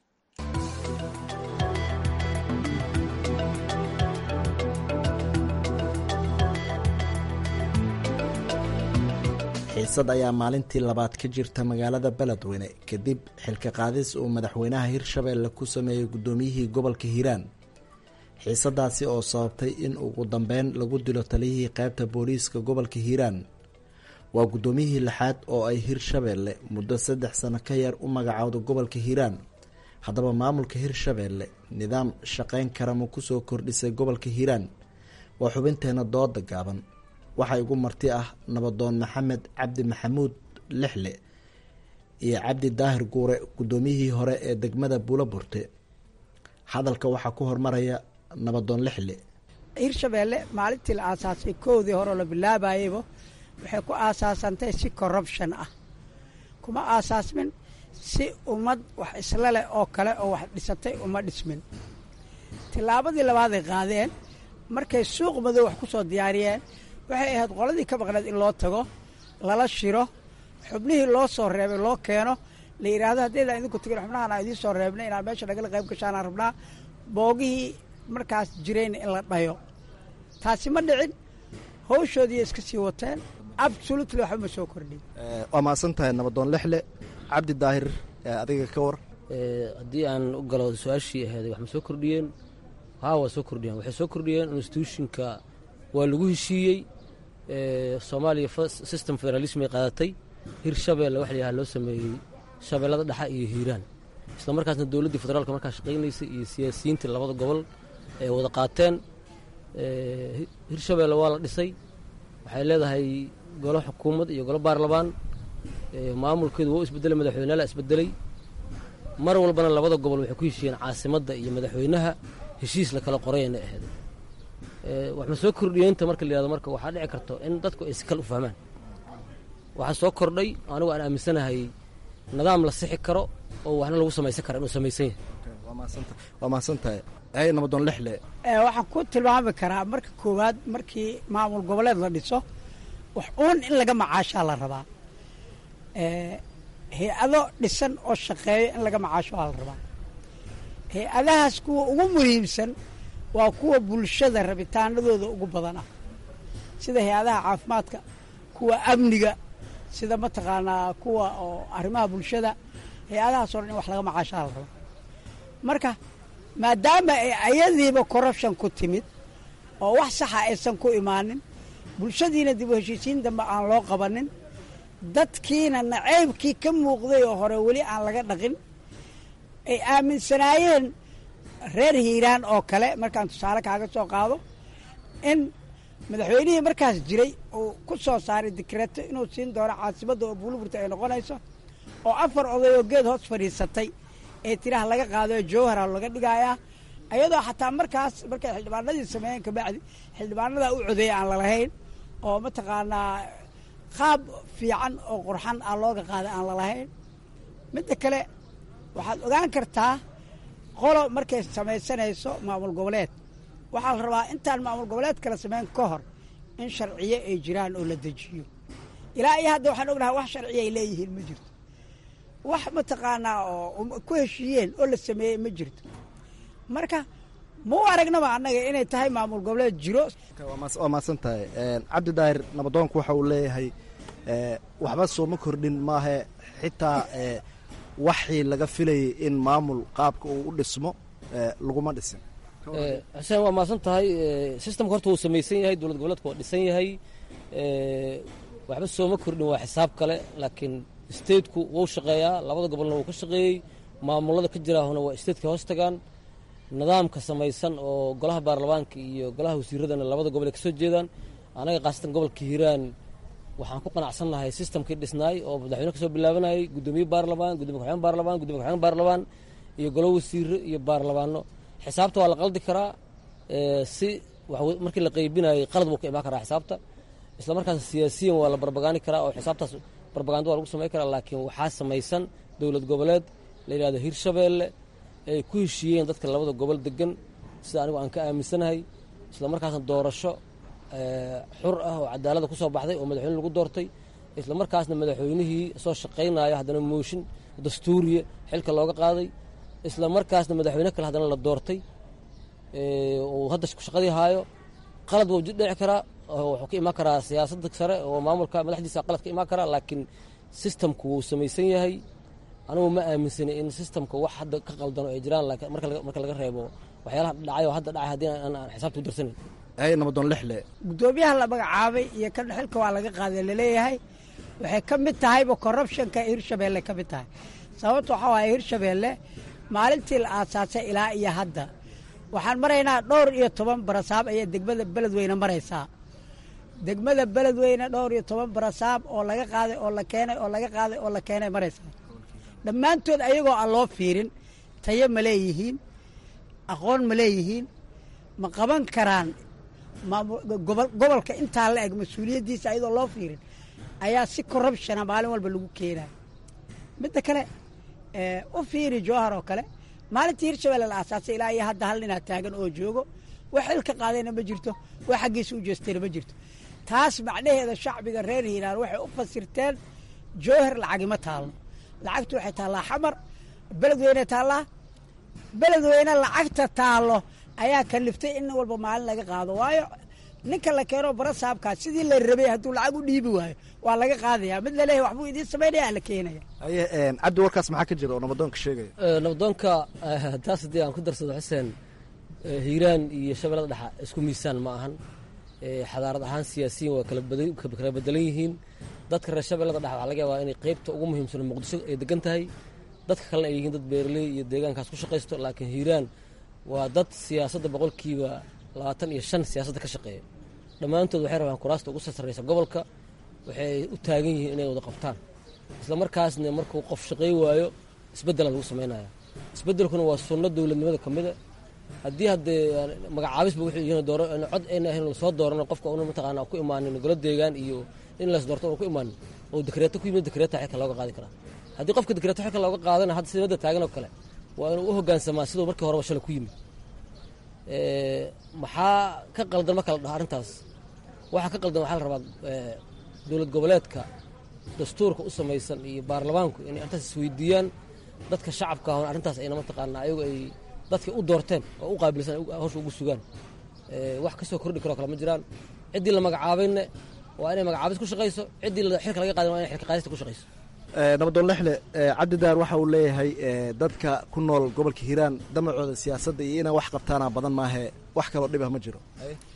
xiisad ayaa maalintii labaad ka jirta magaalada beledweyne kadib xilka qaadis uu madaxweynaha hirshabeelle ku sameeyey guddoomiyihii gobolka hiiraan xiisadaasi oo sababtay in ugu dambeyn lagu dilo taliyihii qaybta booliiska gobolka hiiraan waa guddoomiyihii lixaad oo ay hirshabeelle muddo saddex sano ka yar u magacowda gobolka hiiraan haddaba maamulka hirshabeelle nidaam shaqayn kara ma kusoo kordhisay gobolka hiiraan waa xubinteena dooda gaaban waxaa igu marti ah nabadoon maxamed cabdi maxamuud lixle iyo cabdi daahir guure guddoomiyihii hore ee degmada buulaburte hadalka waxaa ku hormaraya nabadoon lixle hirshabeelle maalintii la aasaasay koodii hore la bilaabayeyba waxay ku aasaasantay si corruption ah kuma aasaasmin si ummad wax isla leh oo kale oo wax dhisatay uma dhismin tillaabadii labaaday qaadeen markay suuq madow wax ku soo diyaariyeen waxay ahayd qoladii ka maqneed in loo tago lala shiro xubnihii loo soo reebay loo keeno la yidhaahdo haddaydan idinku tegin xubnahan aan idiin soo reebnay inaad meesha nagala qayb gashaanaan rabnaa boogihii markaas jirayna in la dhayo taasi ma dhicin hawshoodiiya iska sii wateen absolutely waxba ma soo kordhin waa mahadsan tahay nabadoon lixle cabdi daahir adiga ka war haddii aan u galo su-aashii aheeday wax ma soo kordhiyeen haa waa soo kordhiyeen waxay soo kordhiyeen institutionka waa lagu heshiiyey soomaaliya system federalismay qaadatay hirshabeelle wax layaha loo sameeyey shabeellada dhexa iyo hiiraan isla markaasna dowladdii federaalka markaa shaqaynaysay iyo siyaasiyiintii labada gobol ay wada qaateen hirshabeelle waa la dhisay waxay leedahay golo xukuumad iyo golo baarlamaan maamulkeedu waa u isbedelay madaxweyneala isbedelay mar walbana labada gobol waxay ku heshiiyeen caasimadda iyo madaxweynaha heshiis la kala qorayna ahayd wax ma soo kordhiyeynta marka la yihahdo marka waxaa dhici karto in dadku ay si kale u fahmaan waxaa soo kordhay anigu aan aaminsanahay nidaam la sixi karo oo waxna lagu samaysan kara inuu samaysan yahay waa mahadsantahay hay nabadoon lixle waxaan ku tilmaami karaa marka koowaad markii maamul goboleed la dhiso wax uun in laga macaashaa la rabaa hay-ado dhisan oo shaqeeyo in laga macaasho aa la rabaa hay-adahaas kuwa ugu muhiimsan waa kuwa bulshada rabitaanadooda ugu badan ah sida hay-adaha caafimaadka kuwa amniga sida mataqaanaa kuwa oo arrimaha bulshada hay-adahaasoo dhan in wax laga macaashaa la rabaa marka maadaama ay ayadiiba corruption ku timid oo wax saxa aysan ku imaanin bulshadiina dib u heshiisiin dambe aan loo qabanin dadkiina naceybkii ka muuqday oo hore weli aan laga dhaqin ay aaminsanaayeen reer hiiraan oo kale markaan tusaale kaaga soo qaado in madaxweynihii markaas jiray uu ku soo saaray dikreeto inuu siin doono caasimadda oo buuliburta ay noqonayso oo afar oday oo geed hoos fadhiisatay ee tiraha laga qaadoo jowhara laga dhigayaa ayadoo xataa markaas markay xildhibaanadii sameeyeen kabacdi xildhibaanadaa u codeeya aan lalahayn oo mataqaanaa qaab fiican oo qurxan aan looga qaaday aan lalahayn midda kale waxaad ogaan kartaa qolo markay samaysanayso maamul goboleed waxaa la rabaa intaan maamul goboleed kala sameyn ka hor in sharciyo ay jiraan oo la dejiyo ilaa iyo hadda waxaan ognahay wax sharciyo ay leeyihiin ma jirto wax mataqaanaa oo ku heshiiyeen oo la sameeyey ma jirto marka ma u aragnaba annaga inay tahay maamul goboleed jiro waa mahadsan tahay cabdi daahir nabadoonku waxa uu leeyahay waxba sooma kordhin maahe xitaa waxii laga filayay in maamul qaabka uu u dhismo laguma dhisin xuseen waa mahadsan tahay systemka horta wuu samaysan yahay dowlad goboleedka waa dhisan yahay waxba sooma kordhin waa xisaab kale laakiin stateku wuu shaqeeyaa labada gobolna wuu ka shaqeeyey maamulada ka jiraahuna waa stateka hoos tagaan nidaamka samaysan oo golaha baarlamaanka iyo golaha wasiiradana labada gobol ay ka soo jeedaan anaga khaasatan gobolka hiiraan waxaan ku qanacsannahay systemkii dhisnaay oo madaxweyne kasoo bilaabanayay guddoomiye baarlamaan gudoomiye kaxween baarlamaan gudomiye kaxween baarlamaan iyo golo wasiiro iyo baarlamaano xisaabta waa la qaldi karaa si markii la qeybinayay qalad buu ka imaan karaa xisaabta isla markaas siyaasiyan waa la barbagaani karaa oo xisaabtaas barbagando waa lagu samayn karaa laakiin waxaa samaysan dowlad goboleed la yidhahdo hirshabeelle ay ku heshiiyeen dadka labada gobol degan sida anigu aan ka aaminsanahay isla markaasna doorasho xur ah oo cadaalada ku soo baxday oo madaxweyne lagu doortay isla markaasna madaxweynihii soo shaqaynaya haddana mooshin dastuuriya xilka looga qaaday isla markaasna madaxweyne kale haddana la doortay uu hadda shaqadii haayo qalad wuu dhici karaa wuxuu ka imaan karaa siyaasadda sare oo maamulka madaxdiisa qalad ka imaan karaa laakiin systemku wuu samaysan yahay anigu ma aaminsani in systemka wax hadda ka qaldano ay jiraan marka laga reebo waxyaalaha dhacay oo hadda dhacay haddii aan xisaabta u darsanayn hay nabadoon lixle guddoomiyaha la magacaabay iyo kan xilka waa laga qaaday laleeyahay waxay ka mid tahayba corruptionka hirshabeelle ka mid tahay sababta waxaa waaye hirshabeelle maalintii la aasaasay ilaa iyo hadda waxaan maraynaa dhowr iyo toban barasaab ayaa degmada beledweyne maraysaa degmada beledweyne dhowr iyo toban barasaab oo laga qaaday oo la keenay oo laga qaaday oo la keenay maraysaa dhammaantood ayagoo aan loo fiirin tayo ma leeyihiin aqoon ma leeyihiin ma qaban karaan gobolka intaa la eg mas-uuliyaddiisa ayadoo loo fiirin ayaa si corruptiona maalin walba lagu keenaya midda kale u fiiri jowhar oo kale maalintii hirshabelle la aasaasay ilaa iyo hadda hal ninaa taagan oo joogo wax xilka qaadayna ma jirto wax xaggiisa u jeestayna ma jirto taas macnaheeda shacbiga reer hiiraan waxay u fasirteen jowhar lacagima taalno lacagtu waxay taallaa xamar beledweyne taallaa beledweyne lacagta taallo ayaa kaliftay in walba maalin laga qaado waayo ninka la keeno barasaabkaas sidii la rabay hadduu lacag u dhiibi waayo waa laga qaadaya mid laleeyahy waxbuu idiin samaynaya la keenaya haye cabdi warkaas maxaa ka jira oo nabadoonka sheegaya nabadoonka taas haddii aan ku darsado xuseen hiiraan iyo shabeellada dhexa isku miisaan ma ahan xadaarad ahaan siyaasiyiin waa kala bedelan yihiin dadka reer shabeellada dhexa waxaa laga yaabaa inay qeybta ugu muhiimsan muqdisho ay degan tahay dadka kalena ay yihiin dad beeraley iyo deegaankaas ku shaqaysto laakiin hiiraan waa dad siyaasadda boqolkiiba labaatan iyo shan siyaasadda ka shaqeeya dhammaantood waxay rabaan kuraasta ugu sarreysa gobolka waxay u taagan yihiin inay wada qabtaan isla markaasna markuu qof shaqey waayo isbeddela lagu samaynaya isbeddelkuna waa sunno dowladnimada ka mida haddii haddee magacaabisba wuxuu yihiin dooro cod ayna ahayn soo doorano qofka una mataqaana ku imaanin golo deegaan iyo in lays doorto una ku imaanin oo dekreeto ku yimid dekreeta xilka looga qaadi karaa haddii qofka dekreeto xilka looga qaadana hadda sidamada taagan oo kale waa inuu u hoggaansamaa siduu markii horeba shalay ku yimid maxaa ka qaldan marka la dhaho arrintaas waxaa ka qaldan waxaa la rabaa dowlad goboleedka dastuurka u samaysan iyo baarlamaanku inay arrintaas isweydiiyaan dadka shacabka ahon arrintaas ayna mataqaanaa ayagu ay dadka u doorteen oo u qaabilsan hawsha ugu sugaan wax ka soo kordhi karoo kale ma jiraan ciddii la magacaabayna waa inay magacaabis ku shaqayso ciddii xilka laga qaadin waa inay xilka qaadista ku shaqayso nabadoon lexle cabdidaar waxa uu leeyahay dadka ku nool gobolka hiiraan damacooda siyaasadda iyo inay wax qabtaana badan maahe wax kaloo dhibah ma jiro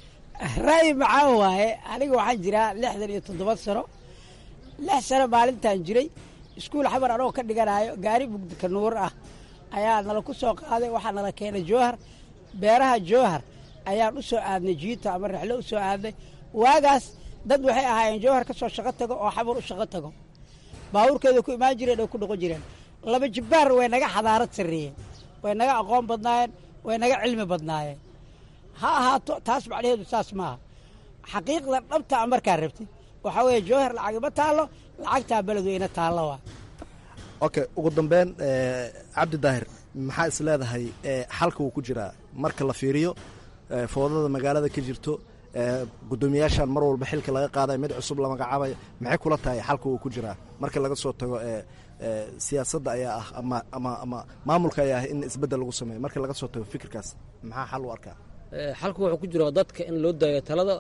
ra'yi macaan waaye aniga waxaan jiraa lixdan iyo toddoba sano lix sano maalintaan jiray iskuul xamar anoo ka dhiganayo gaari mugdika nuur ah ayaa nala ku soo qaaday waxaa nala keenay jowhar beeraha jowhar ayaan u soo aadnay jiita ama rexlo u soo aadnay waagaas dad waxay ahaayeen jowhar ka soo shaqo tago oo xamar u shaqo tago baabuurkeeda ku imaan jireen oo ku dhaqon jireen laba jibbaar way naga xadaarad sarreeyeen way naga aqoon badnaayeen way naga cilmi badnaayeen ha ahaato taas macnaheedu saas maaha xaqiiqda dhabta a markaa rabtid waxaa weeye jowhar lacagima taallo lacagtaa beledweyne taallo waa okay ugu dambeyn cabdi daahir maxaa is leedahay xalka uu ku jiraa marka la fiiriyo foodada magaalada ka jirto guddoomiyaashan mar walba xilka laga qaadayo mid cusub la magacaabayo maxay kula tahay xalka uu ku jiraa marka laga soo tago siyaasadda ayaa ah ama ama ama maamulka ayaa ah in isbeddel lagu sameeyo marka laga soo tago fikirkaas maxaa xal u arkaa xalku wuxuu ku jiraa dadka in loo daayo talada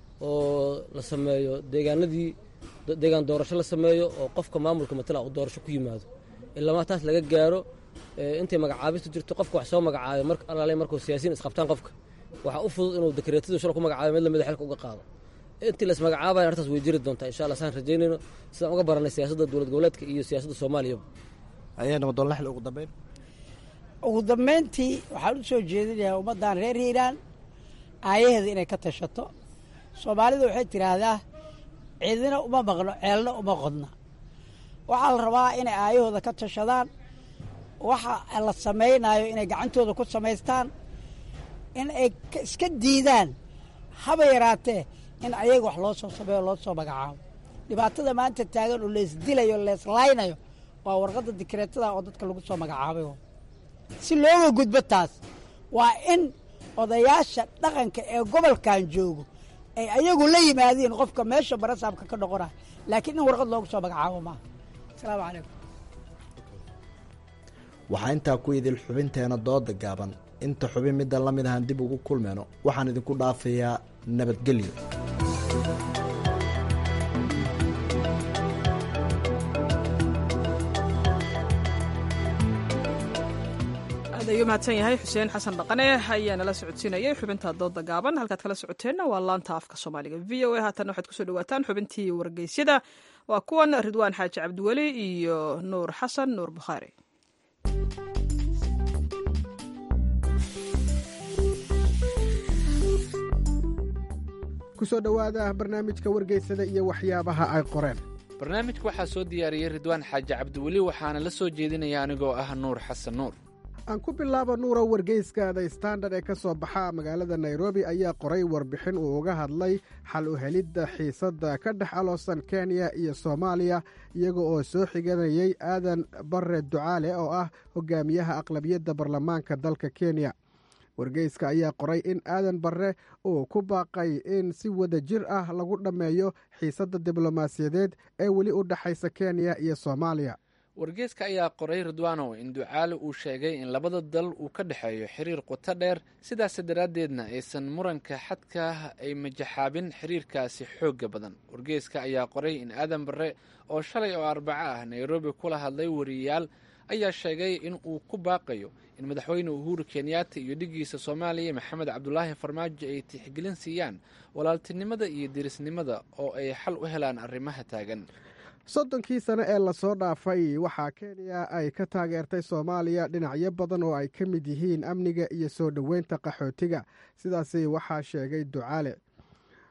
oo la sameeyo deegaanadii deegaan doorasho la sameeyo oo qofka maamulka matala uu doorasho ku yimaado ilama taas laga gaaro intay magacaabistu jirto qofka wax soo magacaabay mar alaale markuu siyaasiyiin isqabtaan qofka waxaa u fudud inuu dekreetadu shal ku magacaabay mid lamida xilka uga qaado intii la ismagacaabaya arrintaas way jiri doontaa insha allah saan rajaynayno sidaan uga baranay siyaasadda dowlad goboleedka iyo siyaasadda soomaaliyaba ayay nabadoon lexle ugu dambeyn ugu dambayntii waxaan u soo jeedinayaa ummaddan reer hiiraan aayaheeda inay ka tashato soomaalida waxay tidhaahdaa cidina uma maqno ceelna uma qodna waxaa la rabaa inay aayahooda ka tashadaan waxa la samaynayo inay gacantooda ku samaystaan in ay iska diidaan haba yaraatee in ayaga wax loo soo sameeyo loo soo magacaabo dhibaatada maanta taagan oo leesdilayo leeslaynayo waa warqadda dikreetada oo dadka lagu soo magacaabay si looga gudbo taas waa in odayaasha dhaqanka ee gobolkan joogo ay ayagu la yimaadiin qofka meesha barasaabka ka noqonaya laakiin in warqad loogu soo magacaabo maaha asalaamu calaykum waxaa intaa ku idil xubinteena dooda gaaban inta xubin middan la mid ahaan dib ugu kulmeyno waxaan idinku dhaafayaa nabadgelyo aad ayuu mahadsan yahay xuseen xasan dhaqane ayaa nala socodsiinayay xubinta dooda gaaban halkaad kala socoteenna waa laanta afka soomaaliga v o a haatan waxaad kusoo dhawaataan xubintii wargeysyada waa kuwan ridwaan xaaji cabdiweli iyo nuur xasan nuur bukhaari kusoo dhowaada barnaamijka wargeysada iyo waxyaabaha ay qoreen barnaamijka waxaa soo diyaariyey ridwaan xaaji cabdiweli waxaana la soo jeedinaya anigoo ah nuur xasan nuur aan ku bilaabo nuuro wargeyska the standard ee ka soo baxa magaalada nairobi ayaa qoray warbixin uu uga hadlay xal u helidda xiisadda ka dhex aloosan kenya iyo soomaaliya iyaga oo soo xiganayay aadan bare ducaale oo ah hogaamiyaha aqlabiyadda baarlamaanka dalka kenya wargeyska ayaa qoray in aadan barre uu ku baaqay in si wada jir ah lagu dhammeeyo xiisadda diblomaasiyadeed ee weli u dhexaysa kenya iyo soomaaliya wargeeska ayaa qoray ridwanow in ducaale uu sheegay in labada dal uu ka dhexeeyo xiriir qoto dheer sidaas daraaddeedna aysan muranka xadka ay majaxaabin xiriirkaasi xoogga badan wargeeska ayaa qoray in aadan barre oo shalay oo arbaco ah nairobi kula hadlay wariyayaal ayaa sheegay in uu ku baaqayo in madaxweyne uhuru kenyaata iyo dhigiisa soomaaliya maxamed cabdulaahi farmaajo ay tixgelin siiyaan walaaltinimada iyo dirisnimada oo ay xal u helaan arrimaha taagan soddonkii sane ee lasoo dhaafay waxaa kenya ay ka taageertay soomaaliya dhinacyo badan oo ay ka mid yihiin amniga iyo soo dhoweynta qaxootiga sidaasi waxaa sheegay ducaale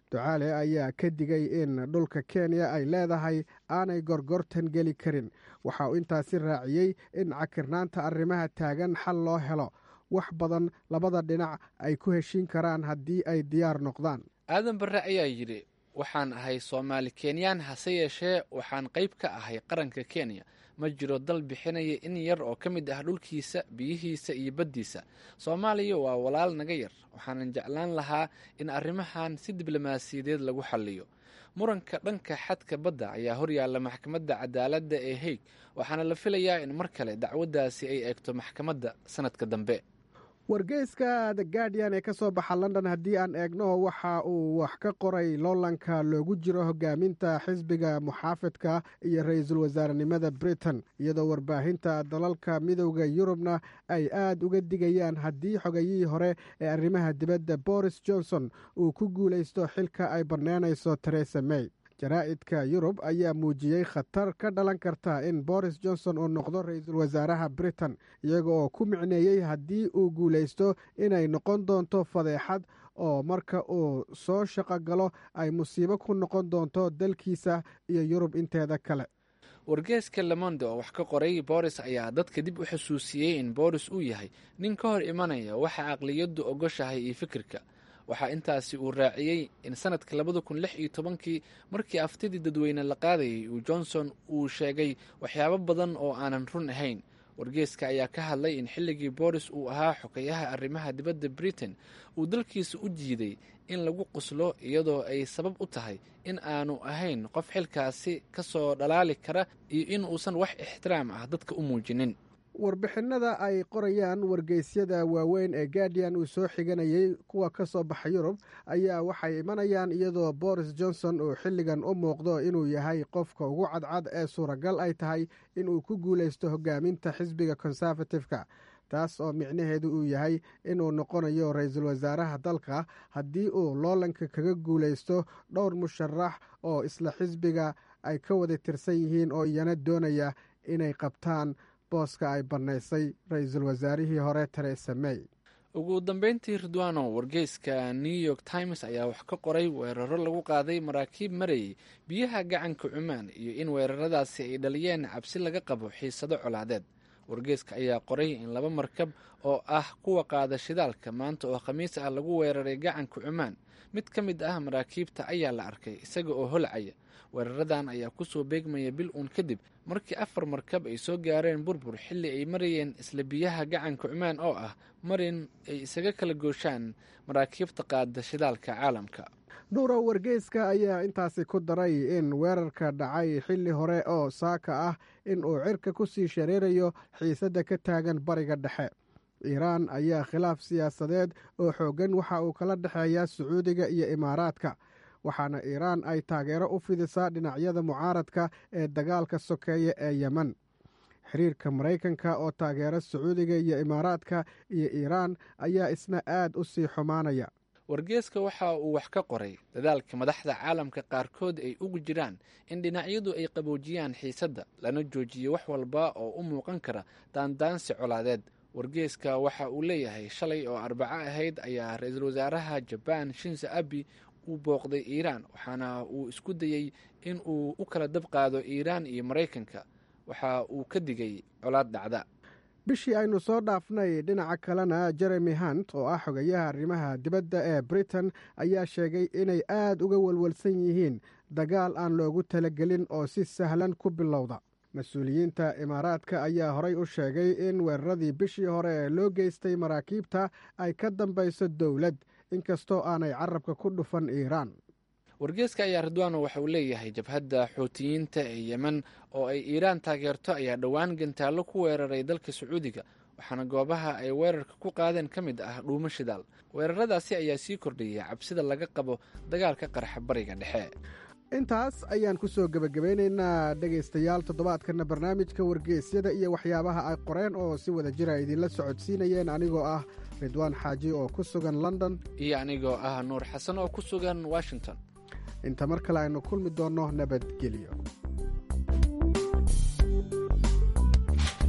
ducaale ayaa ka digay in dhulka kenya ay leedahay aanay gorgortan geli karin waxa uu intaasi raaciyey in cakirnaanta arrimaha taagan xal loo helo wax badan labada dhinac ay ku heshiin karaan haddii ay diyaar noqdaan aadan barre ayaa yidhi waxaan ahay soomaali kenyaan hase yeeshee waxaan qayb ka ahay qaranka kenya ma jiro dal bixinaya in yar oo ka mid ah dhulkiisa biyihiisa iyo baddiisa soomaaliya waa walaal naga yar waxaanan jeclaan lahaa in arrimahan si diblomaasiyadeed lagu xalliyo muranka dhanka xadka badda ayaa horyaalla maxkamadda cadaaladda ee haig waxaana la filayaa in mar kale dacwaddaasi ay eegto maxkamadda sanadka dambe wargeyska the guardian ee ka soo baxa london haddii aan eegno waxa uu wax ka qoray loolanka loogu jiro hogaaminta xisbiga muxaafidka iyo ra-iisul wasaarenimada britain iyadoo warbaahinta dalalka midowda yurubna ay aada uga digayaan haddii xogayihii hore ee arrimaha dibadda boris johnson uu ku guulaysto xilka ay banneynayso teresa may jaraa'idka yurub ayaa muujiyey khatar ka dhalan karta in boris johnson uu noqdo ra-iisul wasaaraha britain iyaga oo ku micneeyey haddii uu guulaysto inay noqon doonto fadeexad oo marka uu soo shaqo galo ay musiibo ku noqon doonto dalkiisa iyo yurub inteeda kale wargeeska lemonde oo wax ka qoray boris ayaa dadka dib u xusuusiyey in boris uu yahay nin ka hor imanaya waxa aqliyaddu ogoshahay iyo fikirka waxaa intaasi uu raaciyey in sanadka labada kun lix iyo tobankii markii aftidii dadweyne la qaadayay uu johnson uu sheegay waxyaabo badan oo aanan run ahayn wargeeska ayaa ka hadlay in xilligii boris uu ahaa xogayaha arrimaha dibadda britain uu dalkiisa u jiiday in lagu quslo iyadoo ay sabab u tahay in aanu ahayn qof xilkaasi ka soo dhalaali kara iyo in uusan wax ixtiraam ah dadka u muujinin warbixinada ay qorayaan wargeysyada waaweyn ee guardian uu soo xiganayay kuwa ka soo baxa yurub ayaa waxay imanayaan iyadoo boris johnson uu xilligan u muuqdo inuu yahay qofka ugu cadcad ee suuragal ay tahay inuu ku guulaysto hogaaminta xisbiga conservative-ka taas oo micnaheedu uu yahay inuu noqonayo ra-iisul wasaaraha dalka haddii uu loolanka kaga guulaysto dhowr musharax oo isla xisbiga ay ka wada tirsan yihiin oo iyana doonaya inay qabtaan booska ay bannaysay ra-iisul wasaarihii hore teresa may ugu dambeyntii ridwano wargeyska new york times ayaa wax ka qoray weeraro lagu qaaday maraakiib marayay biyaha gacanka cumaan iyo in weeraradaasi ay dhaliyeen cabsi laga qabo xiisado colaadeed wargeyska ayaa qoray in laba markab oo ah kuwa qaada shidaalka maanta oo khamiis ah lagu weeraray gacanka cumaan mid ka mid ah maraakiibta ayaa la arkay isaga oo holcaya weeraradan ayaa kusoo beegmaya bil uun kadib markii afar markab ay soo gaareen burbur xilli ay marayeen isla biyaha gacanka cumaan oo ah marin ay isaga kala gooshaan maraakiibta qaada shidaalka caalamka nuurow wargeyska ayaa intaasi ku daray in weerarka dhacay xilli hore oo saaka ah in uu cirka ku sii shareerayo xiisadda ka taagan bariga dhexe iiraan ayaa khilaaf siyaasadeed oo xooggan waxa uu kala dhexeeyaa sacuudiga iyo imaaraadka waxaana iiraan ay taageero u fidisaa dhinacyada mucaaradka ee dagaalka sokeeye ee yemen xiriirka maraykanka oo taageera sacuudiga iyo imaaraadka iyo iiraan ayaa isna aad u sii xumaanaya wargeeska waxa uu wax ka qoray dadaalka madaxda caalamka qaarkood ay ugu jiraan in dhinacyadu ay qaboojiyaan xiisadda lana joojiyo wax walba oo u muuqan kara daandaansi colaadeed wargeeska waxa uu leeyahay shalay oo arbaco ahayd ayaa ra-iisul wasaaraha jabaan shinzo abi uu booqday iiraan waxaana uu isku dayey in uu u kala dab qaado iiraan iyo maraykanka waxa uu ka digay colaad dhacda bishii aynu soo dhaafnay dhinaca kalena jeremy hunt oo ah xogayaha arrimaha dibadda ee britain ayaa sheegay inay aad uga walwalsan yihiin dagaal aan loogu talagelin oo si sahlan ku bilowda mas-uuliyiinta imaaraadka ayaa horay u sheegay in weeraradii bishii hore ee loo geystay maraakiibta ay ka dambayso dowlad inkastoo aanay carabka ku dhufan iiraan wargeeska ayaa ridwano waxa uu leeyahay jabhadda xuutiyiinta ee yemen oo ay iiraan taageerto ayaa dhowaan gantaallo ku weeraray dalka sacuudiga waxaana goobaha ay weerarka ku qaadeen ka mid ah dhuumo shidaal weeraradaasi ayaa sii kordhiyay cabsida laga qabo dagaalka qarxa bariga dhexe intaas ayaan ku soo gebagabeynaynaa dhegaystayaal toddobaadkana barnaamijka wargeysyada iyo waxyaabaha ay qoreen oo si wada jira idinla socodsiinayeen anigoo ah ridwaan xaaji oo ku sugan london iyo anigoo ah nuur xasan oo ku sugan washington inta mar kale aynu kulmi doonno nabadgelyo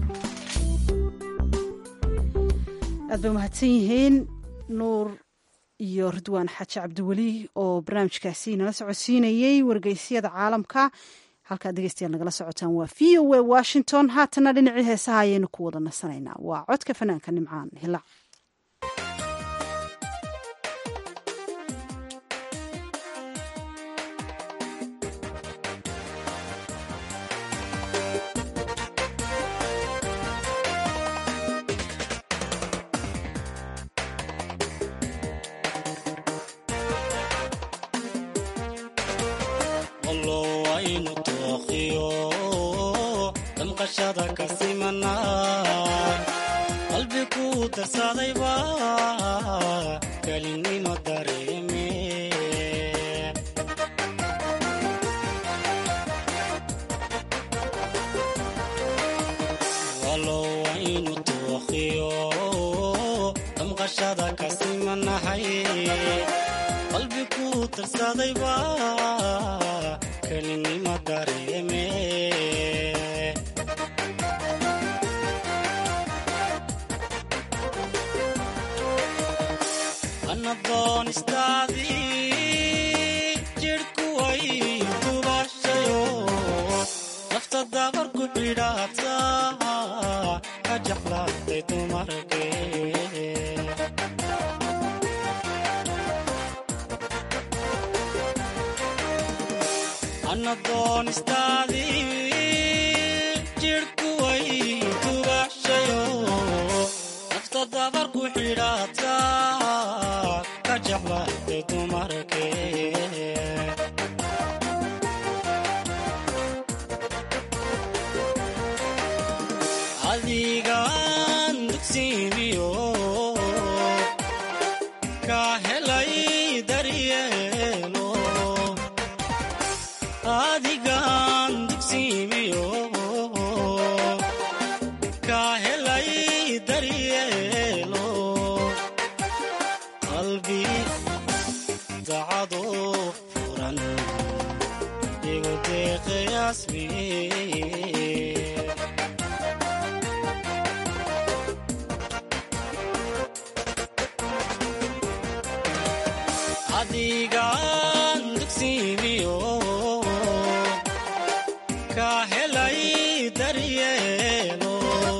aad bay umahadsan yihiin nuur iyo ridwaan xaaji cabdiweli oo barnaamijkaasi nala socodsiinayey wargeysyada caalamka halkaad dhegeystayaal nagala socotaan waa v o a washington haatana dhinacii heesaha ayaynu ku wada nasanaynaa waa codka fanaanka nimcaan hilac qalbi ku darsadayba kelinimo dareeme walow aynu tooqiyo damqashada kasimanahay qalbi ku darsadayba kelinimo dareeme doonistaadii jidhku way tubashayo nafta dabar ku xidhaata ka jeclaatay dumarke ana doonistaadii jidhku way tubashayo nafta dabar ku xidhaata adigaan dugsiimiyo ka helay daryeelo adigaan dugsiimiyo ka helay daryeelo qalbi dacado furan igu deeqayasmi adigaan dugsiimiyo ka helay daryeelo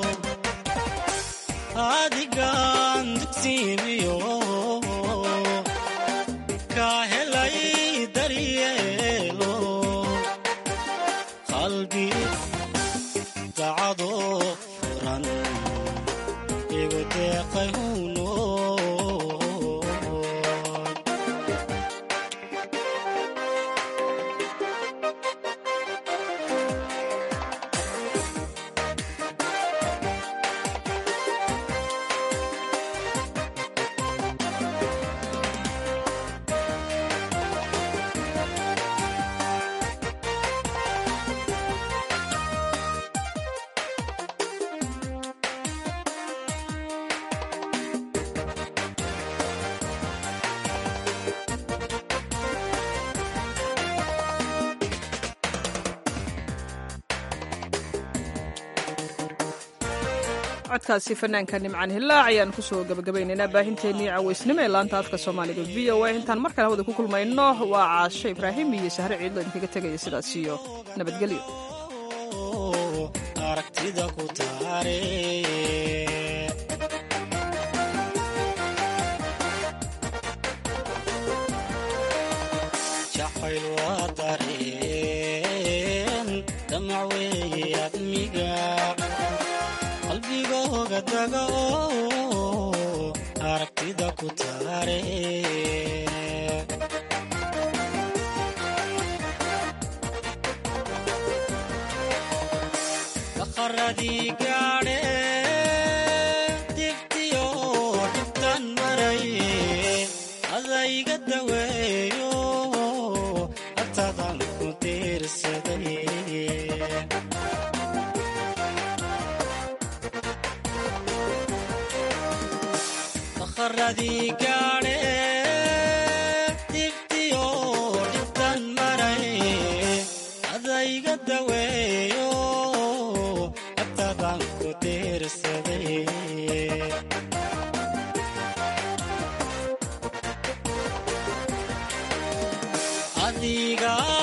adigaan dugsiimiyo ka helay daryeelo qalbi dacado furan igu deeqay huno codkaasi fanaanka nimcaan hilaac ayaan kusoo gabagabaynaynaa baahinteennii cawaysnimo ee laanta afka soomaaliga v o a intaan mar kale hawada ku kulmayno waa caasho ibraahim iyo sahre ciidlo idinkaga tegaya sidaas iyo nabadgelyo aragtida ku taare jacayl waa dareen damac weeye admiga qalbigooga daga oo aragtida ku taare daqaradii gaadhe dibtiyo dhibtan maraye adayga daweeyo agtadan ku diirsaday daqaradii gaadhe dibtiyo dhibtan maraye adayga daweeyo agtadan ku diirsaday kaa